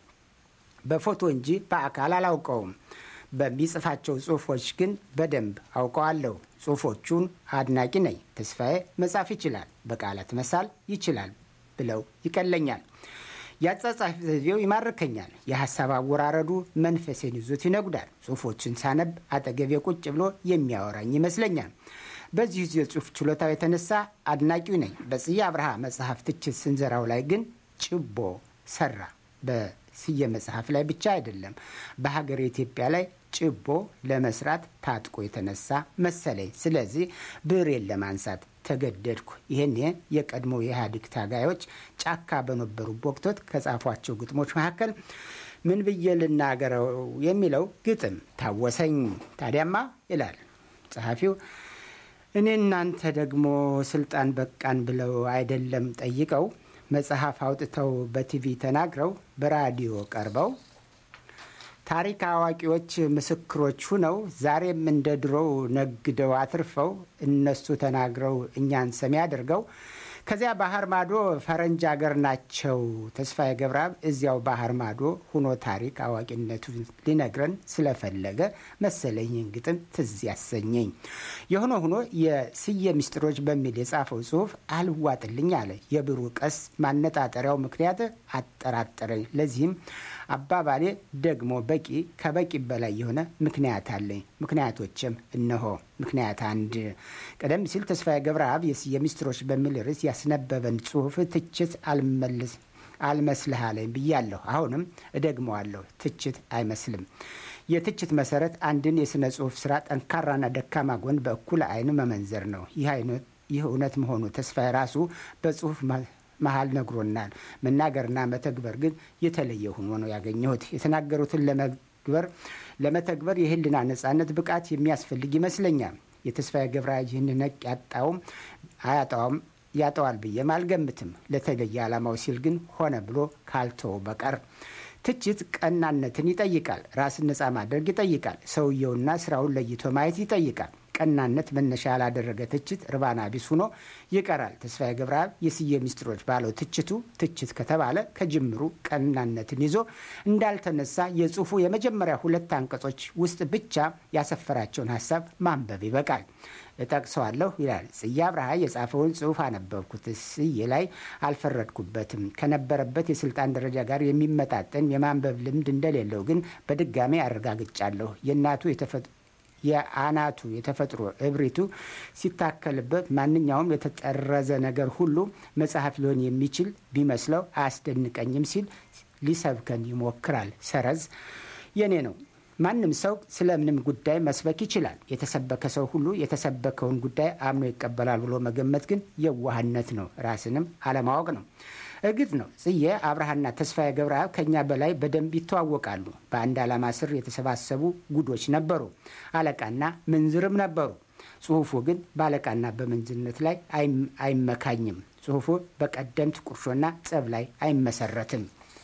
በፎቶ እንጂ በአካል አላውቀውም። በሚጽፋቸው ጽሁፎች ግን በደንብ አውቀዋለሁ። ጽሁፎቹን አድናቂ ነኝ። ተስፋዬ መጻፍ ይችላል፣ በቃላት መሳል ይችላል ብለው ይቀለኛል። የአጻጻፍ ዘዴው ይማርከኛል። የሀሳብ አወራረዱ መንፈሴን ይዞት ይነጉዳል። ጽሁፎችን ሳነብ አጠገቤ ቁጭ ብሎ የሚያወራኝ ይመስለኛል። በዚህ የጽሁፍ ችሎታው የተነሳ አድናቂው ነኝ። በጽዬ አብርሃ መጽሐፍ ትችት ስንዘራው ላይ ግን ጭቦ ሰራ። በስየ መጽሐፍ ላይ ብቻ አይደለም፣ በሀገር ኢትዮጵያ ላይ ጭቦ ለመስራት ታጥቆ የተነሳ መሰለኝ። ስለዚህ ብዕሬን ለማንሳት ተገደድኩ። ይህን የቀድሞ የኢህአዴግ ታጋዮች ጫካ በነበሩ ወቅቶች ከጻፏቸው ግጥሞች መካከል ምን ብዬ ልናገረው የሚለው ግጥም ታወሰኝ። ታዲያማ ይላል ጸሐፊው እኔ እናንተ ደግሞ ስልጣን በቃን ብለው አይደለም ጠይቀው መጽሐፍ አውጥተው በቲቪ ተናግረው በራዲዮ ቀርበው ታሪክ አዋቂዎች ምስክሮች ሁነው ዛሬም እንደ ድሮው ነግደው አትርፈው እነሱ ተናግረው እኛን ሰሚ አድርገው ከዚያ ባህር ማዶ ፈረንጅ አገር ናቸው። ተስፋዬ ገብረአብ እዚያው ባህር ማዶ ሁኖ ታሪክ አዋቂነቱን ሊነግረን ስለፈለገ መሰለኝን ግጥም ትዝ ያሰኘኝ። የሆነ ሆኖ የስየ ምስጢሮች በሚል የጻፈው ጽሁፍ አልዋጥልኝ አለ። የብሩ ቀስ ማነጣጠሪያው ምክንያት አጠራጠረኝ። ለዚህም አባባሌ ደግሞ በቂ ከበቂ በላይ የሆነ ምክንያት አለኝ። ምክንያቶችም እነሆ። ምክንያት አንድ ቀደም ሲል ተስፋዬ ገብረአብ የስየ ምስጢሮች በሚል ርዕስ ያስነበበን ጽሁፍ ትችት አልመልስ አልመስልህ አለኝ ብያለሁ። አሁንም እደግመዋለሁ፣ ትችት አይመስልም። የትችት መሰረት አንድን የሥነ ጽሁፍ ስራ ጠንካራና ደካማ ጎን በእኩል አይን መመንዘር ነው። ይህ እውነት መሆኑ ተስፋዬ ራሱ በጽሁፍ መሀል ነግሮናል። መናገርና መተግበር ግን የተለየ ሆኖ ነው ያገኘሁት። የተናገሩትን ለመግበር ለመተግበር የህልና ነጻነት ብቃት የሚያስፈልግ ይመስለኛል። የተስፋዬ ገብረአብ ይህን ነቅ ያጣውም አያጣውም ያጠዋል ብዬም አልገምትም። ለተለየ ዓላማው ሲል ግን ሆነ ብሎ ካልተው በቀር ትችት ቀናነትን ይጠይቃል። ራስን ነጻ ማድረግ ይጠይቃል። ሰውየውና ስራውን ለይቶ ማየት ይጠይቃል። ቀናነት መነሻ ያላደረገ ትችት ርባና ቢስ ሆኖ ይቀራል። ተስፋዬ ገብረአብ የስዬ ሚስጥሮች ባለው ትችቱ ትችት ከተባለ ከጅምሩ ቀናነትን ይዞ እንዳልተነሳ የጽሁፉ የመጀመሪያ ሁለት አንቀጾች ውስጥ ብቻ ያሰፈራቸውን ሀሳብ ማንበብ ይበቃል። እጠቅሰዋለሁ ይላል። ጽዬ አብርሃ የጻፈውን ጽሁፍ አነበብኩት። ስዬ ላይ አልፈረድኩበትም። ከነበረበት የስልጣን ደረጃ ጋር የሚመጣጠን የማንበብ ልምድ እንደሌለው ግን በድጋሜ አረጋግጫለሁ። የእናቱ የአናቱ የተፈጥሮ እብሪቱ ሲታከልበት ማንኛውም የተጠረዘ ነገር ሁሉ መጽሐፍ ሊሆን የሚችል ቢመስለው አያስደንቀኝም ሲል ሊሰብከን ይሞክራል። ሰረዝ የኔ ነው። ማንም ሰው ስለምንም ጉዳይ መስበክ ይችላል። የተሰበከ ሰው ሁሉ የተሰበከውን ጉዳይ አምኖ ይቀበላል ብሎ መገመት ግን የዋህነት ነው፣ ራስንም አለማወቅ ነው። እርግጥ ነው ጽዬ አብርሃና ተስፋዬ ገብረአብ ከኛ በላይ በደንብ ይተዋወቃሉ። በአንድ ዓላማ ስር የተሰባሰቡ ጉዶች ነበሩ። አለቃና ምንዝርም ነበሩ። ጽሁፉ ግን በአለቃና በምንዝርነት ላይ አይመካኝም። ጽሁፉ በቀደምት ቁርሾና ጸብ ላይ አይመሰረትም።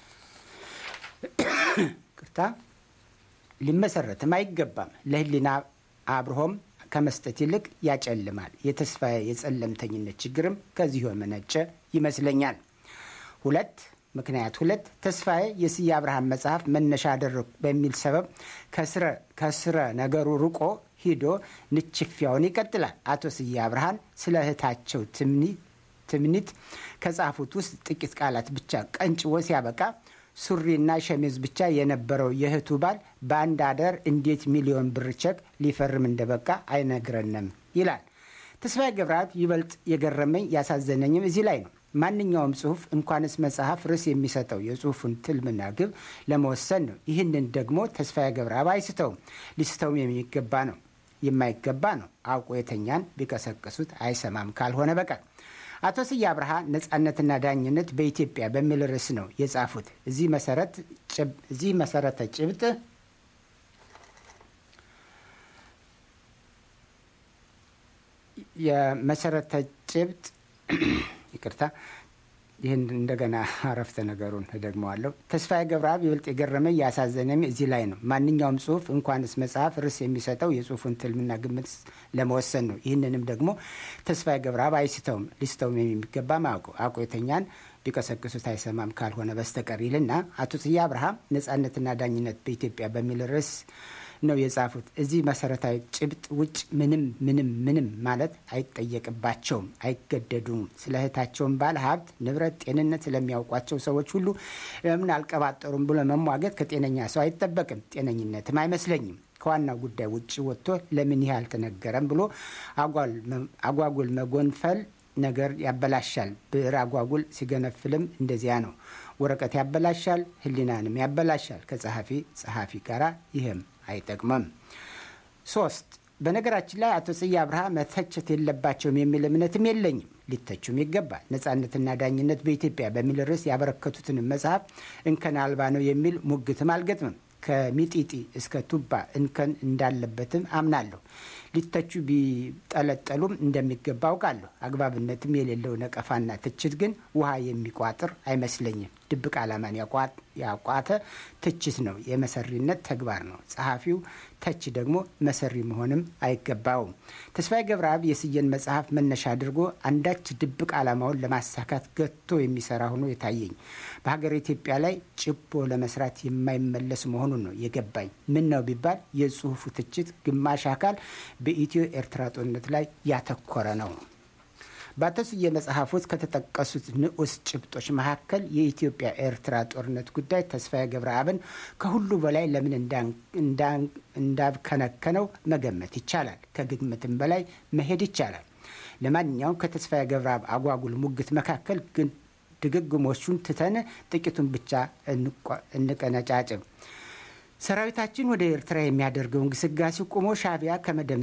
ቅርታ ሊመሰረትም አይገባም። ለህሊና አብርሆም ከመስጠት ይልቅ ያጨልማል። የተስፋዬ የጸለምተኝነት ችግርም ከዚሁ የመነጨ ይመስለኛል። ሁለት ምክንያት ሁለት ተስፋዬ የስዬ አብርሃም መጽሐፍ መነሻ አደረጉ በሚል ሰበብ ከስረ ነገሩ ርቆ ሂዶ ንችፊያውን ይቀጥላል። አቶ ስዬ አብርሃን ስለ እህታቸው ትምኒት ከጻፉት ውስጥ ጥቂት ቃላት ብቻ ቀንጭቦ ሲያበቃ ሱሪና ሸሚዝ ብቻ የነበረው የእህቱ ባል በአንድ አደር እንዴት ሚሊዮን ብር ቸክ ሊፈርም እንደበቃ አይነግረንም ይላል። ተስፋዬ ገብረአብ ይበልጥ የገረመኝ ያሳዘነኝም እዚህ ላይ ነው። ማንኛውም ጽሁፍ እንኳንስ መጽሐፍ ርዕስ የሚሰጠው የጽሁፉን ትልምና ግብ ለመወሰን ነው። ይህንን ደግሞ ተስፋዬ ገብረአብ አይስተውም። ሊስተውም የሚገባ ነው የማይገባ ነው። አውቆ የተኛን ቢቀሰቅሱት አይሰማም ካልሆነ በቀር አቶ ስዬ አብርሃ ነጻነትና ዳኝነት በኢትዮጵያ በሚል ርዕስ ነው የጻፉት። እዚህ መሰረተ ጭብጥ የመሰረተ ጭብጥ ይቅርታ፣ ይህን እንደገና አረፍተ ነገሩን እደግመዋለሁ። ተስፋዬ ገብረአብ ይበልጥ የገረመኝ ያሳዘነኝ እዚህ ላይ ነው። ማንኛውም ጽሁፍ እንኳንስ መጽሐፍ ርዕስ የሚሰጠው የጽሁፉን ትልምና ግምት ለመወሰን ነው። ይህንንም ደግሞ ተስፋዬ ገብረአብ አይስተውም፣ ሊስተውም የሚገባ አውቆ የተኛን ቢቀሰቅሱት አይሰማም ካልሆነ በስተቀር ይልና አቶ ስዬ አብርሃ ነጻነትና ዳኝነት በኢትዮጵያ በሚል ርዕስ ነው የጻፉት። እዚህ መሰረታዊ ጭብጥ ውጭ ምንም ምንም ምንም ማለት አይጠየቅባቸውም፣ አይገደዱም። ስለ እህታቸውን ባለ ሀብት፣ ንብረት፣ ጤንነት ስለሚያውቋቸው ሰዎች ሁሉ ለምን አልቀባጠሩም ብሎ መሟገት ከጤነኛ ሰው አይጠበቅም፣ ጤነኝነትም አይመስለኝም። ከዋናው ጉዳይ ውጭ ወጥቶ ለምን ይህ አልተነገረም ብሎ አጓጉል መጎንፈል ነገር ያበላሻል። ብዕር አጓጉል ሲገነፍልም እንደዚያ ነው። ወረቀት ያበላሻል፣ ሕሊናንም ያበላሻል። ከጸሐፊ ጸሐፊ ጋር ይህም አይጠቅምም። ሶስት በነገራችን ላይ አቶ ጽዬ አብርሃ መተቸት የለባቸውም የሚል እምነትም የለኝም። ሊተቹም ይገባል። ነጻነትና ዳኝነት በኢትዮጵያ በሚል ርዕስ ያበረከቱትን መጽሐፍ እንከን አልባ ነው የሚል ሙግትም አልገጥምም። ከሚጢጢ እስከ ቱባ እንከን እንዳለበትም አምናለሁ። ሊተቹ ቢጠለጠሉም እንደሚገባ አውቃለሁ። አግባብነትም የሌለው ነቀፋና ትችት ግን ውሃ የሚቋጥር አይመስለኝም። ድብቅ ዓላማን ያቋተ ትችት ነው፣ የመሰሪነት ተግባር ነው። ጸሐፊው ተች ደግሞ መሰሪ መሆንም አይገባውም። ተስፋዬ ገብረአብ የስዬን መጽሐፍ መነሻ አድርጎ አንዳች ድብቅ ዓላማውን ለማሳካት ገቶ የሚሰራ ሆኖ የታየኝ በሀገር ኢትዮጵያ ላይ ጭቦ ለመስራት የማይመለስ መሆኑን ነው የገባኝ። ምን ነው ቢባል የጽሁፉ ትችት ግማሽ አካል በኢትዮ ኤርትራ ጦርነት ላይ ያተኮረ ነው። በአቶ ስዬ መጽሐፍ ውስጥ ከተጠቀሱት ንዑስ ጭብጦች መካከል የኢትዮጵያ ኤርትራ ጦርነት ጉዳይ ተስፋዬ ገብረአብን ከሁሉ በላይ ለምን እንዳብከነከነው መገመት ይቻላል። ከግምትም በላይ መሄድ ይቻላል። ለማንኛውም ከተስፋዬ ገብረአብ አጓጉል ሙግት መካከል ግን ድግግሞቹን ትተን ጥቂቱን ብቻ እንቀነጫጭም። ሰራዊታችን ወደ ኤርትራ የሚያደርገው እንቅስቃሴ ቁሞ ሻዕቢያ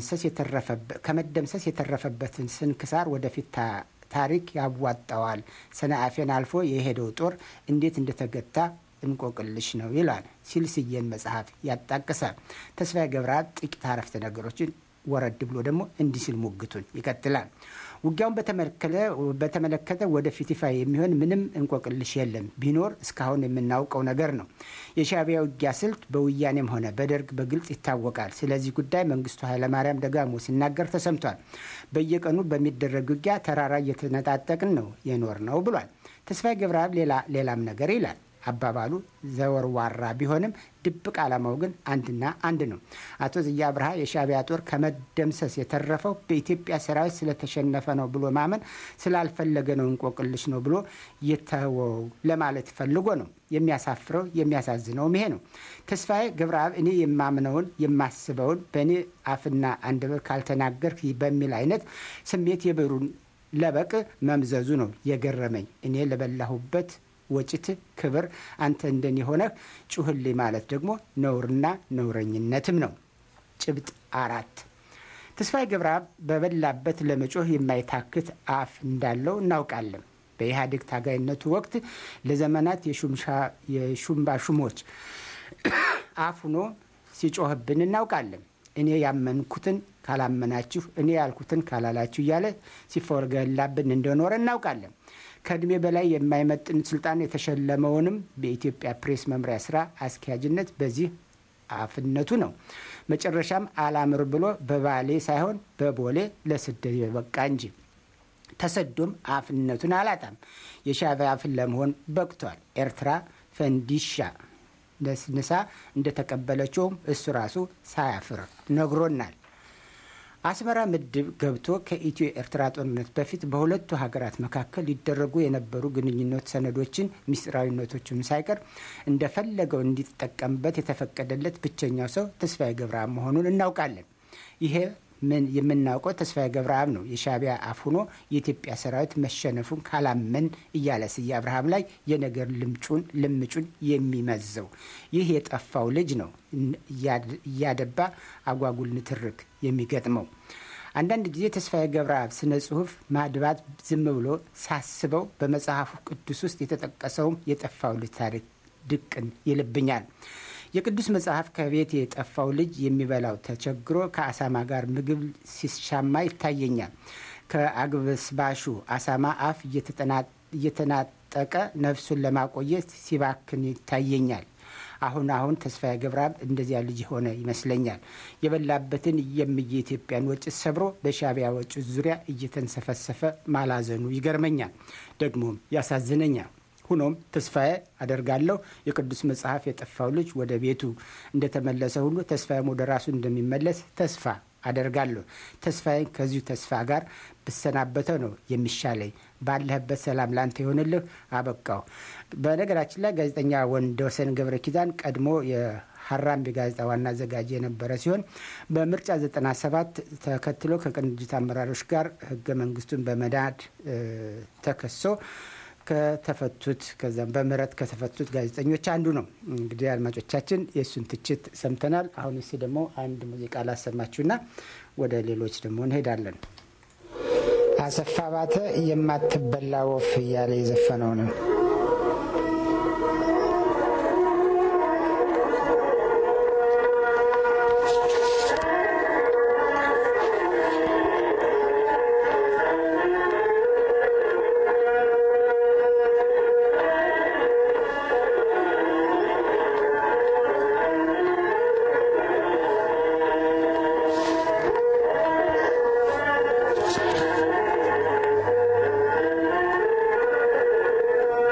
ከመደምሰስ የተረፈበትን ስንክሳር ወደፊት ታሪክ ያዋጣዋል። ሰንአፌን አልፎ የሄደው ጦር እንዴት እንደተገታ እንቆቅልሽ ነው ይላል ሲል ስዬን መጽሐፍ ያጣቅሳል። ተስፋዬ ገብረአብ ጥቂት አረፍተ ነገሮችን ወረድ ብሎ ደግሞ እንዲህ ሲል ሙግቱን ይቀጥላል። ውጊያውን በተመለከተ ወደፊት ይፋ የሚሆን ምንም እንቆቅልሽ የለም። ቢኖር እስካሁን የምናውቀው ነገር ነው። የሻዕቢያ ውጊያ ስልት በወያኔም ሆነ በደርግ በግልጽ ይታወቃል። ስለዚህ ጉዳይ መንግስቱ ኃይለማርያም ደጋግሞ ሲናገር ተሰምቷል። በየቀኑ በሚደረግ ውጊያ ተራራ እየተነጣጠቅን ነው የኖር ነው ብሏል። ተስፋዬ ገብረአብ ሌላም ነገር ይላል። አባባሉ ዘወርዋራ ቢሆንም ድብቅ ዓላማው ግን አንድና አንድ ነው። አቶ ዝያ አብርሃ የሻዕቢያ ጦር ከመደምሰስ የተረፈው በኢትዮጵያ ሰራዊት ስለተሸነፈ ነው ብሎ ማመን ስላልፈለገ ነው፣ እንቆቅልሽ ነው ብሎ የተወው ለማለት ፈልጎ ነው። የሚያሳፍረው የሚያሳዝነውም ይሄ ነው። ተስፋዬ ገብረአብ እኔ የማምነውን የማስበውን በእኔ አፍና አንደበት ካልተናገርክ በሚል አይነት ስሜት የብሩን ለበቅ መምዘዙ ነው የገረመኝ። እኔ ለበላሁበት ወጭት ክብር አንተ እንደኔ ሆነህ ጩህልኝ ማለት ደግሞ ነውርና ነውረኝነትም ነው። ጭብጥ አራት ተስፋዬ ገብረአብ በበላበት ለመጮህ የማይታክት አፍ እንዳለው እናውቃለን። በኢህአዴግ ታጋይነቱ ወቅት ለዘመናት የሹምባሹሞች አፍ ሆኖ ሲጮህብን እናውቃለን። እኔ ያመንኩትን ካላመናችሁ፣ እኔ ያልኩትን ካላላችሁ እያለ ሲፎገላብን እንደኖረ እናውቃለን። ከእድሜ በላይ የማይመጥን ስልጣን የተሸለመውንም በኢትዮጵያ ፕሬስ መምሪያ ስራ አስኪያጅነት በዚህ አፍነቱ ነው። መጨረሻም አላምር ብሎ በባሌ ሳይሆን በቦሌ ለስደት የበቃ እንጂ ተሰዶም አፍነቱን አላጣም። የሻዕቢያ አፍን ለመሆን በቅቷል። ኤርትራ ፈንዲሻ ነስንሳ እንደተቀበለችውም እሱ ራሱ ሳያፍር ነግሮናል። አስመራ ምድብ ገብቶ ከኢትዮ ኤርትራ ጦርነት በፊት በሁለቱ ሀገራት መካከል ሊደረጉ የነበሩ ግንኙነት ሰነዶችን ሚስጥራዊነቶችን ሳይቀር እንደፈለገው እንዲጠቀምበት የተፈቀደለት ብቸኛው ሰው ተስፋዬ ገብረአብ መሆኑን እናውቃለን። ይሄ ምን የምናውቀው ተስፋዬ ገብረአብ ነው። የሻዕቢያ አፍ ሆኖ የኢትዮጵያ ሰራዊት መሸነፉን ካላመን እያለ ስዬ አብርሃም ላይ የነገር ልምጩን ልምጩን የሚመዘው ይህ የጠፋው ልጅ ነው እያደባ አጓጉል ንትርክ የሚገጥመው። አንዳንድ ጊዜ ተስፋዬ ገብረአብ ስነ ጽሁፍ ማድባት ዝም ብሎ ሳስበው በመጽሐፉ ቅዱስ ውስጥ የተጠቀሰውም የጠፋው ልጅ ታሪክ ድቅን ይልብኛል። የቅዱስ መጽሐፍ ከቤት የጠፋው ልጅ የሚበላው ተቸግሮ ከአሳማ ጋር ምግብ ሲሻማ ይታየኛል። ከአግበስባሹ አሳማ አፍ እየተናጠቀ ነፍሱን ለማቆየት ሲባክን ይታየኛል። አሁን አሁን ተስፋዬ ገብረአብ እንደዚያ ልጅ ሆነ ይመስለኛል። የበላበትን የምየ ኢትዮጵያን ወጭት ሰብሮ በሻዕቢያ ወጭት ዙሪያ እየተንሰፈሰፈ ማላዘኑ ይገርመኛል፣ ደግሞም ያሳዝነኛል። ሁኖም ተስፋዬ አደርጋለሁ የቅዱስ መጽሐፍ የጠፋው ልጅ ወደ ቤቱ እንደተመለሰ ሁሉ ተስፋዬም ወደ ራሱ እንደሚመለስ ተስፋ አደርጋለሁ። ተስፋዬን ከዚሁ ተስፋ ጋር ብሰናበተው ነው የሚሻለኝ። ባለህበት ሰላም ላንተ ይሆንልህ። አበቃው። በነገራችን ላይ ጋዜጠኛ ወንደወሰን ገብረ ኪዳን ቀድሞ የሀራምቤ ጋዜጣ ዋና አዘጋጅ የነበረ ሲሆን በምርጫ 97 ተከትሎ ከቅንጅት አመራሮች ጋር ህገ መንግስቱን በመናድ ተከሶ ከተፈቱት ከዛም በምህረት ከተፈቱት ጋዜጠኞች አንዱ ነው። እንግዲህ አድማጮቻችን የእሱን ትችት ሰምተናል። አሁን እስ ደግሞ አንድ ሙዚቃ ላሰማችሁና ወደ ሌሎች ደግሞ እንሄዳለን። አሰፋ ባተ የማትበላ ወፍ እያለ የዘፈነው ነው። Thank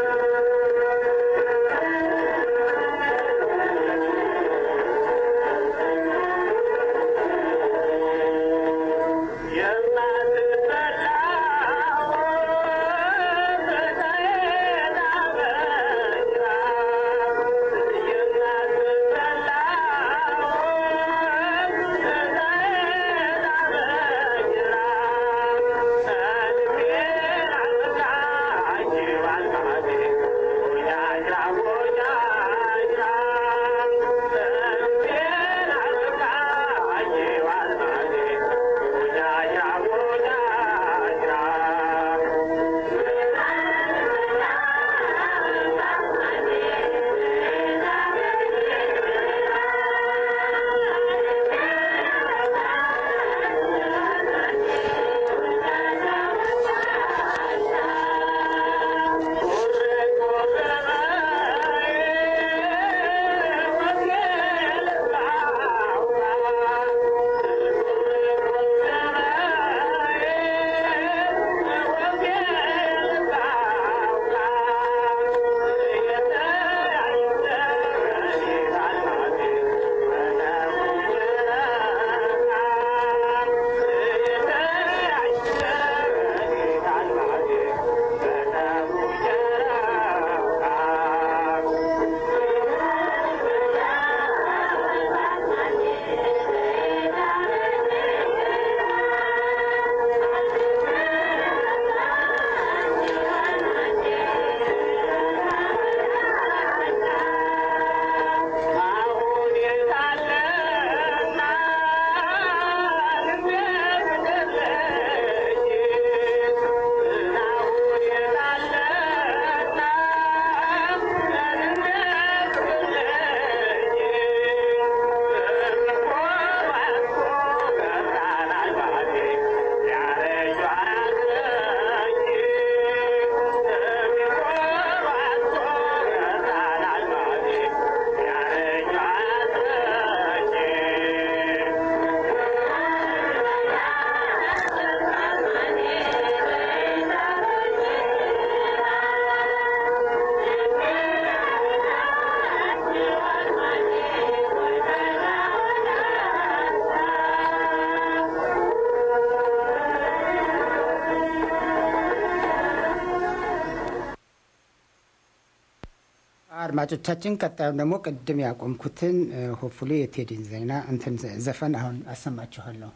አድማጮቻችን ቀጣዩን ደግሞ ቅድም ያቆምኩትን ሆፉሊ የቴዲን ዜና እንትን ዘፈን አሁን አሰማችኋለሁ።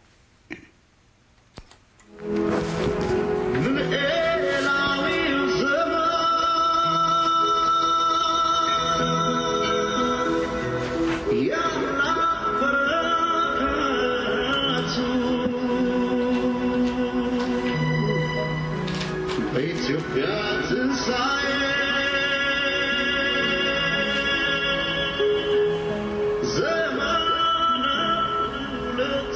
በኢትዮጵያ ትንሣኤ ዘመነ ሁለቱ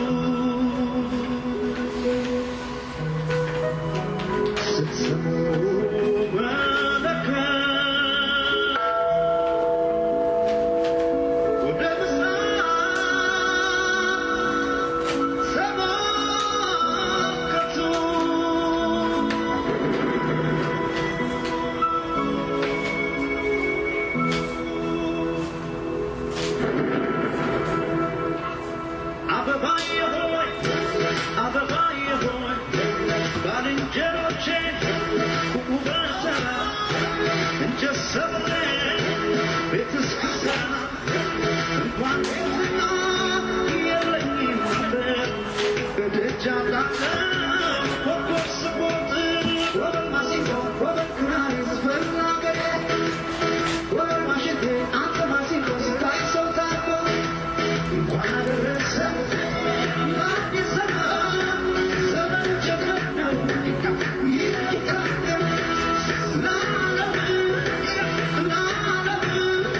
ስትሰሙ መለከት ወደ ምስራቅ ተመልከቱ አበባዬ ሆይ አበባዬ ሆይ ባልንጀሮቼ ቁሙ በሰላም እንጨት ሰብሬ ቤት እስክሰራ እንኳን ቤትና የለኝም ነበር በደጃ ጣለው ኮከብ ስቦጥ ወበል ማሲንቆ ወበል ክራር ዝፈን አገሬ ወበል ማሽቴ አንተ ማሲንቆ ስታይ ሰው ታርቆ እንኳን አደረሰ ለአዲስ ዘመን ዘመን ጀመር ነው ይቀጥል ለዓለም ለዓለም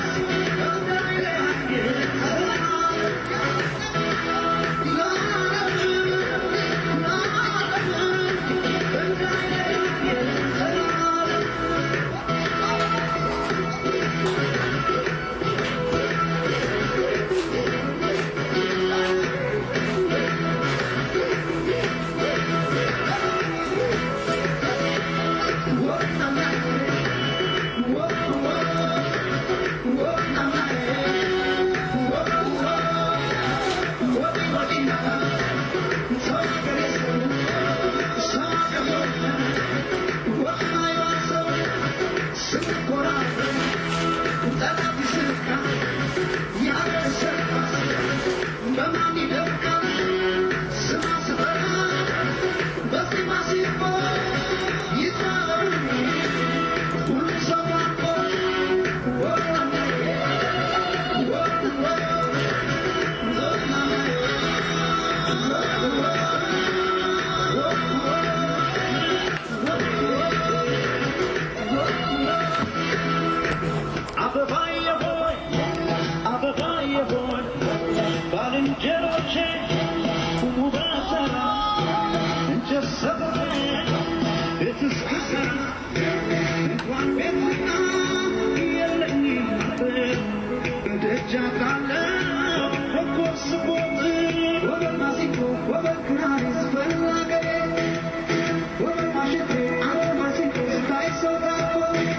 አበባዬ ሆይ አበባዬ ሆይ ባልንጀሮቼ ቁሙ በሰላም እንጨት ሰብሬ ቤት እስክሰራ እንኳን ቤትና የለኝም ነበር በደጃ ጣለው ኮከብ ስቦጥ ወበል ማሲንቆ ወበል ክራር ዝፈን አገሬ ወበል ማሽቴ አንተ ማሲንቆ ስታይ ሰው ታኮ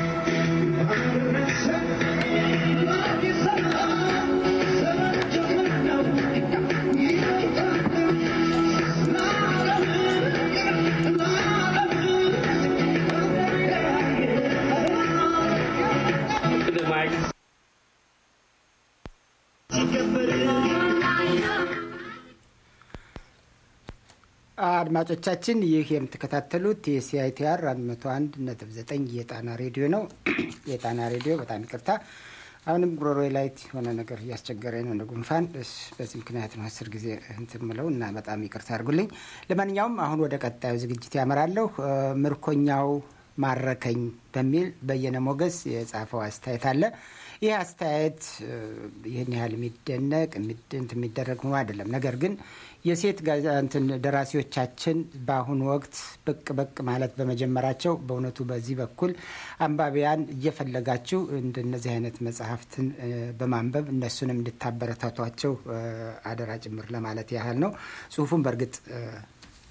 አድማጮቻችን ይህ የምትከታተሉት የሲአይቲአር 101.9 የጣና ሬዲዮ ነው። የጣና ሬዲዮ በጣም ይቅርታ፣ አሁንም ጉሮሮ ላይ የሆነ ነገር እያስቸገረኝ ነው፣ እንደ ጉንፋን። እስ- በዚህ ምክንያት ነው አስር ጊዜ እንትን ምለው እና በጣም ይቅርታ አድርጉልኝ። ለማንኛውም አሁን ወደ ቀጣዩ ዝግጅት ያመራለሁ። እ፣ ምርኮኛው ማረከኝ በሚል በየነ ሞገስ የጻፈው አስተያየት አለ። ይህ አስተያየት እ፣ ይህን ያህል የሚደነቅ የሚድ- እንትን የሚደረግ ሆኖ አይደለም። ነገር ግን የሴት ጋዜጣ እንትን ደራሲዎቻችን በአሁኑ ወቅት ብቅ ብቅ ማለት በመጀመራቸው በእውነቱ በዚህ በኩል አንባቢያን እየፈለጋችሁ እንደነዚህ አይነት መጽሐፍትን እ፣ በማንበብ እነሱንም እንድታበረታቷቸው እ፣ አደራ ጭምር ለማለት ያህል ነው። ጽሁፉን በእርግጥ እ፣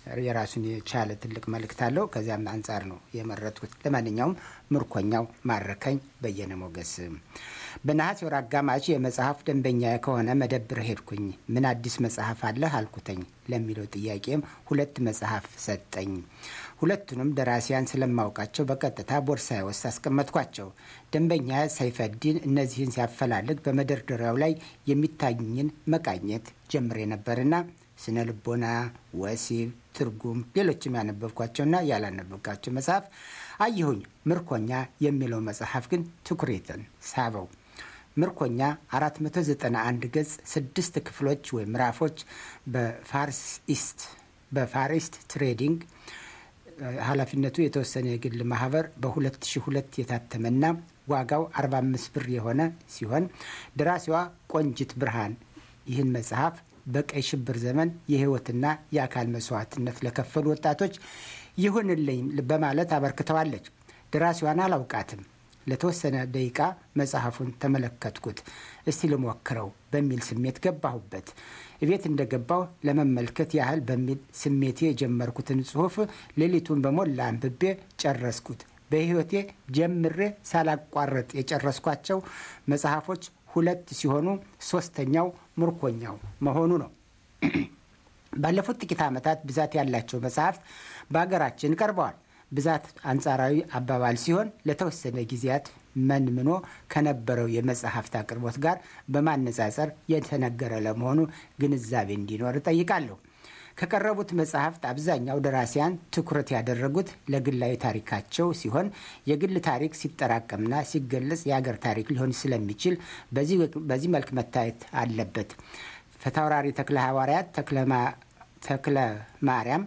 የራሱን የቻለ ትልቅ መልእክት አለው። ከዚያም አንጻር ነው የመረጥኩት። ለማንኛውም ምርኮኛው ማረከኝ በየነ ሞገስ። በነሐሴ ወር አጋማሽ የመጽሐፍ ደንበኛ ከሆነ መደብር ሄድኩኝ። ምን አዲስ መጽሐፍ አለህ አልኩተኝ። ለሚለው ጥያቄም ሁለት መጽሐፍ ሰጠኝ። ሁለቱንም ደራሲያን ስለማውቃቸው በቀጥታ ቦርሳዬ ውስጥ አስቀመጥኳቸው። ደንበኛ ሰይፈዲን እነዚህን ሲያፈላልግ በመደርደሪያው ላይ የሚታዩኝን መቃኘት ጀምሬ ነበርና ስነ ልቦና፣ ወሲብ፣ ትርጉም፣ ሌሎችም ያነበብኳቸውና ያላነበብኳቸው መጽሐፍ አየሁኝ። ምርኮኛ የሚለው መጽሐፍ ግን ትኩሬትን ሳበው። ምርኮኛ 491 ገጽ ስድስት ክፍሎች ወይም ምዕራፎች በፋርኢስት በፋሪስት ትሬዲንግ ኃላፊነቱ የተወሰነ የግል ማህበር በ2002 የታተመና ዋጋው 45 ብር የሆነ ሲሆን ደራሲዋ ቆንጅት ብርሃን ይህን መጽሐፍ በቀይ ሽብር ዘመን የህይወትና የአካል መስዋዕትነት ለከፈሉ ወጣቶች ይሁንልኝ በማለት አበርክተዋለች። ደራሲዋን አላውቃትም። ለተወሰነ ደቂቃ መጽሐፉን ተመለከትኩት። እስቲ ልሞክረው በሚል ስሜት ገባሁበት። እቤት እንደገባሁ ለመመልከት ያህል በሚል ስሜቴ የጀመርኩትን ጽሑፍ ሌሊቱን በሞላ አንብቤ ጨረስኩት። በህይወቴ ጀምሬ ሳላቋረጥ የጨረስኳቸው መጽሐፎች ሁለት ሲሆኑ ሶስተኛው ምርኮኛው መሆኑ ነው። ባለፉት ጥቂት ዓመታት ብዛት ያላቸው መጽሐፍት በሀገራችን ቀርበዋል። ብዛት አንጻራዊ አባባል ሲሆን ለተወሰነ ጊዜያት መንምኖ ከነበረው የመጽሐፍት አቅርቦት ጋር በማነጻጸር የተነገረ ለመሆኑ ግንዛቤ እንዲኖር እጠይቃለሁ። ከቀረቡት መጽሐፍት አብዛኛው ደራሲያን ትኩረት ያደረጉት ለግላዊ ታሪካቸው ሲሆን የግል ታሪክ ሲጠራቀምና ሲገለጽ የሀገር ታሪክ ሊሆን ስለሚችል በዚህ መልክ መታየት አለበት። ፈታውራሪ ተክለ ሐዋርያት ተክለ ማርያም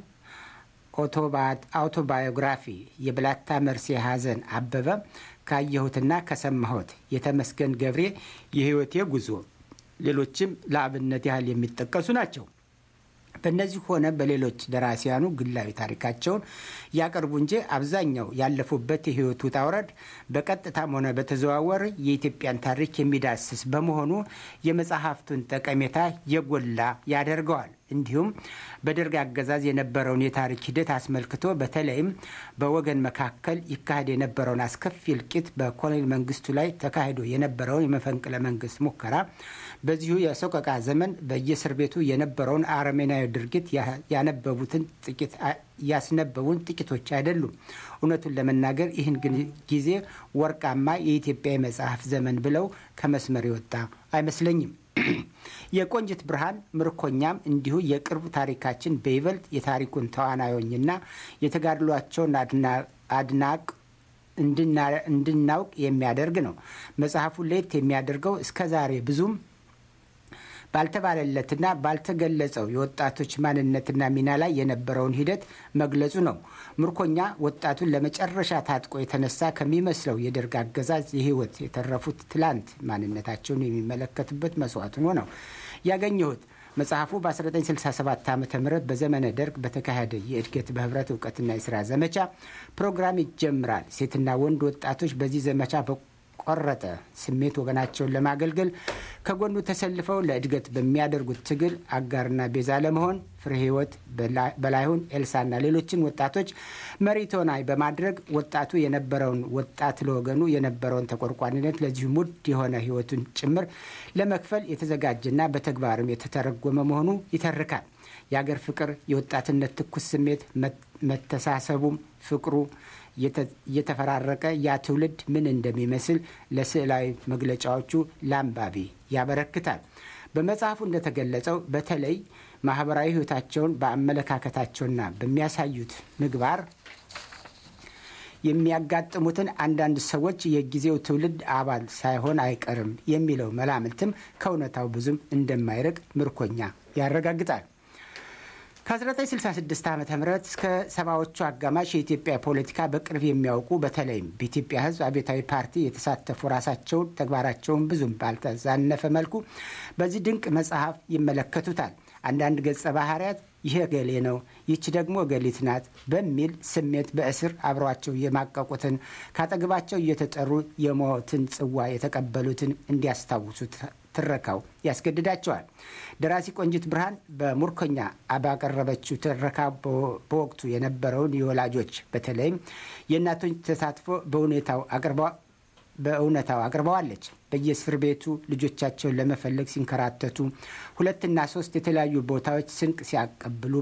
አውቶባዮግራፊ የብላታ መርሴ ሐዘን አበበ ካየሁትና ከሰማሁት የተመስገን ገብሬ የህይወቴ ጉዞ ሌሎችም ለአብነት ያህል የሚጠቀሱ ናቸው። በእነዚህ ሆነ በሌሎች ደራሲያኑ ግላዊ ታሪካቸውን ያቀርቡ እንጂ አብዛኛው ያለፉበት የህይወት ውጣ ውረድ በቀጥታም ሆነ በተዘዋወር የኢትዮጵያን ታሪክ የሚዳስስ በመሆኑ የመጽሐፍቱን ጠቀሜታ የጎላ ያደርገዋል። እንዲሁም በደርግ አገዛዝ የነበረውን የታሪክ ሂደት አስመልክቶ በተለይም በወገን መካከል ይካሄድ የነበረውን አስከፊ እልቂት፣ በኮሎኔል መንግስቱ ላይ ተካሂዶ የነበረውን የመፈንቅለ መንግስት ሙከራ፣ በዚሁ የሰቆቃ ዘመን በየእስር ቤቱ የነበረውን አረመኔያዊ ድርጊት ያነበቡትን ጥቂት ያስነበቡን ጥቂቶች አይደሉም። እውነቱን ለመናገር ይህን ጊዜ ወርቃማ የኢትዮጵያ የመጽሐፍ ዘመን ብለው ከመስመር የወጣ አይመስለኝም። የቆንጅት ብርሃን ምርኮኛም እንዲሁ የቅርብ ታሪካችን በይበልጥ የታሪኩን ተዋናዮኝና የተጋድሏቸውን አድናቅ እንድናውቅ የሚያደርግ ነው። መጽሐፉ ለየት የሚያደርገው እስከ ዛሬ ብዙም ባልተባለለትና ባልተገለጸው የወጣቶች ማንነትና ሚና ላይ የነበረውን ሂደት መግለጹ ነው። ምርኮኛ ወጣቱን ለመጨረሻ ታጥቆ የተነሳ ከሚመስለው የደርግ አገዛዝ የህይወት የተረፉት ትላንት ማንነታቸውን የሚመለከትበት መስዋዕት ሆኖ ነው ያገኘሁት። መጽሐፉ በ1967 ዓ ም በዘመነ ደርግ በተካሄደ የእድገት በህብረት እውቀትና የስራ ዘመቻ ፕሮግራም ይጀምራል። ሴትና ወንድ ወጣቶች በዚህ ዘመቻ ቆረጠ ስሜት ወገናቸውን ለማገልገል ከጎኑ ተሰልፈው ለእድገት በሚያደርጉት ትግል አጋርና ቤዛ ለመሆን ፍሬ ህይወት በላይሁን ኤልሳና ሌሎችን ወጣቶች መሪ ተዋናይ በማድረግ ወጣቱ የነበረውን ወጣት ለወገኑ የነበረውን ተቆርቋሪነት ለዚሁ ሙድ የሆነ ህይወቱን ጭምር ለመክፈል የተዘጋጀና በተግባርም የተተረጎመ መሆኑ ይተርካል። የአገር ፍቅር፣ የወጣትነት ትኩስ ስሜት፣ መተሳሰቡም ፍቅሩ እየተፈራረቀ ያ ትውልድ ምን እንደሚመስል ለስዕላዊ መግለጫዎቹ ለአንባቢ ያበረክታል። በመጽሐፉ እንደተገለጸው በተለይ ማህበራዊ ህይወታቸውን በአመለካከታቸውና በሚያሳዩት ምግባር የሚያጋጥሙትን አንዳንድ ሰዎች የጊዜው ትውልድ አባል ሳይሆን አይቀርም የሚለው መላምትም ከእውነታው ብዙም እንደማይርቅ ምርኮኛ ያረጋግጣል። ከ1966 ዓ ም እስከ ሰባዎቹ አጋማሽ የኢትዮጵያ ፖለቲካ በቅርብ የሚያውቁ በተለይም በኢትዮጵያ ሕዝብ አብዮታዊ ፓርቲ የተሳተፉ ራሳቸውን ተግባራቸውን ብዙም ባልተዛነፈ መልኩ በዚህ ድንቅ መጽሐፍ ይመለከቱታል። አንዳንድ ገጸ ባህርያት ይህ እገሌ ነው፣ ይቺ ደግሞ እገሊት ናት በሚል ስሜት በእስር አብሯቸው የማቀቁትን ካጠገባቸው እየተጠሩ የሞትን ጽዋ የተቀበሉትን እንዲያስታውሱ ትረካው ያስገድዳቸዋል። ደራሲ ቆንጂት ብርሃን በሙርከኛ ባቀረበችው ትረካ በወቅቱ የነበረውን የወላጆች በተለይም የእናቶች ተሳትፎ በሁኔታው አቅርባ በእውነታው አቅርበዋለች። በየእስር ቤቱ ልጆቻቸውን ለመፈለግ ሲንከራተቱ፣ ሁለትና ሶስት የተለያዩ ቦታዎች ስንቅ ሲያቀብሉ፣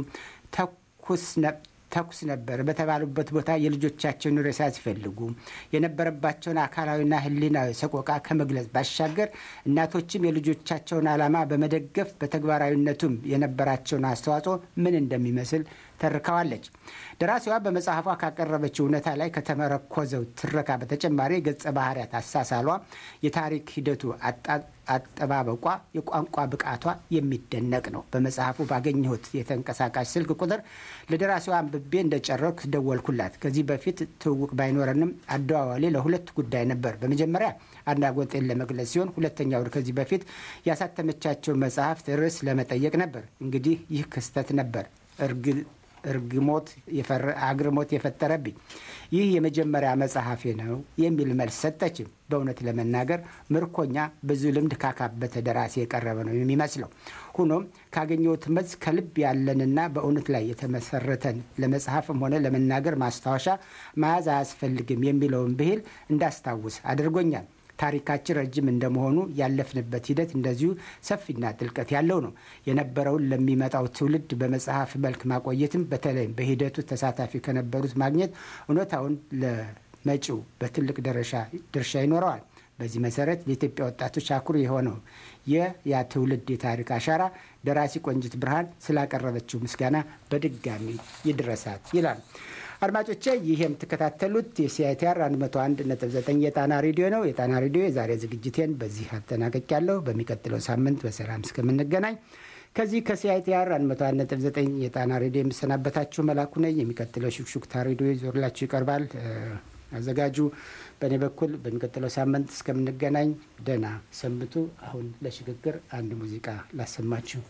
ተኩስ ነበር በተባሉበት ቦታ የልጆቻቸውን ሬሳ ሲፈልጉ የነበረባቸውን አካላዊና ሕሊናዊ ሰቆቃ ከመግለጽ ባሻገር እናቶችም የልጆቻቸውን ዓላማ በመደገፍ በተግባራዊነቱም የነበራቸውን አስተዋጽኦ ምን እንደሚመስል ተርከዋለች። ደራሲዋ በመጽሐፏ ካቀረበችው እውነታ ላይ ከተመረኮዘው ትረካ በተጨማሪ የገጸ ባህርያት አሳሳሏ፣ የታሪክ ሂደቱ አጠባበቋ፣ የቋንቋ ብቃቷ የሚደነቅ ነው። በመጽሐፉ ባገኘሁት የተንቀሳቃሽ ስልክ ቁጥር ለደራሲዋ አንብቤ እንደጨረኩ ደወልኩላት። ከዚህ በፊት ትውውቅ ባይኖረንም አደዋዋሌ ለሁለት ጉዳይ ነበር። በመጀመሪያ አድናቆቴን ለመግለጽ ሲሆን፣ ሁለተኛው ከዚህ በፊት ያሳተመቻቸው መጽሐፍት ርዕስ ለመጠየቅ ነበር። እንግዲህ ይህ ክስተት ነበር እርግሞት አግርሞት የፈጠረብኝ ይህ የመጀመሪያ መጽሐፌ ነው የሚል መልስ ሰጠችም። በእውነት ለመናገር ምርኮኛ ብዙ ልምድ ካካበተ ደራሲ የቀረበ ነው የሚመስለው። ሆኖም ካገኘሁት መልስ ከልብ ያለንና በእውነት ላይ የተመሰረተን ለመጽሐፍም ሆነ ለመናገር ማስታወሻ መያዝ አያስፈልግም የሚለውን ብሂል እንዳስታውስ አድርጎኛል። ታሪካችን ረጅም እንደመሆኑ ያለፍንበት ሂደት እንደዚሁ ሰፊና ጥልቀት ያለው ነው። የነበረውን ለሚመጣው ትውልድ በመጽሐፍ መልክ ማቆየትም በተለይም በሂደቱ ተሳታፊ ከነበሩት ማግኘት እውነታውን ለመጪው በትልቅ ድርሻ ይኖረዋል። በዚህ መሰረት ለኢትዮጵያ ወጣቶች አኩሪ የሆነው የያ ትውልድ የታሪክ አሻራ ደራሲ ቆንጂት ብርሃን ስላቀረበችው ምስጋና በድጋሚ ይድረሳት ይላል። አድማጮቼ ይህ የምትከታተሉት የሲአይቲአር 101.9 የጣና ሬዲዮ ነው። የጣና ሬዲዮ የዛሬ ዝግጅቴን በዚህ አጠናቅቄያለሁ። በሚቀጥለው ሳምንት በሰላም እስከምንገናኝ ከዚህ ከሲአይቲአር 101.9 የጣና ሬዲዮ የምሰናበታችሁ መላኩ ነኝ። የሚቀጥለው ሹክሹክታ ሬዲዮ ይዞርላችሁ ይቀርባል። አዘጋጁ በእኔ በኩል በሚቀጥለው ሳምንት እስከምንገናኝ ደህና ሰንብቱ። አሁን ለሽግግር አንድ ሙዚቃ ላሰማችሁ።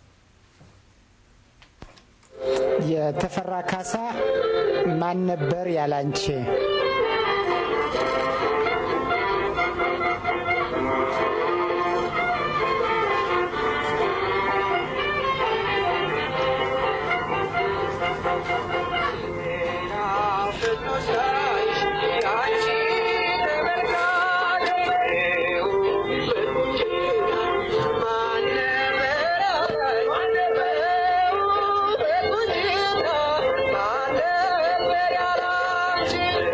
የተፈራ ካሳ ማን ነበር ያላንቺ? Thank you.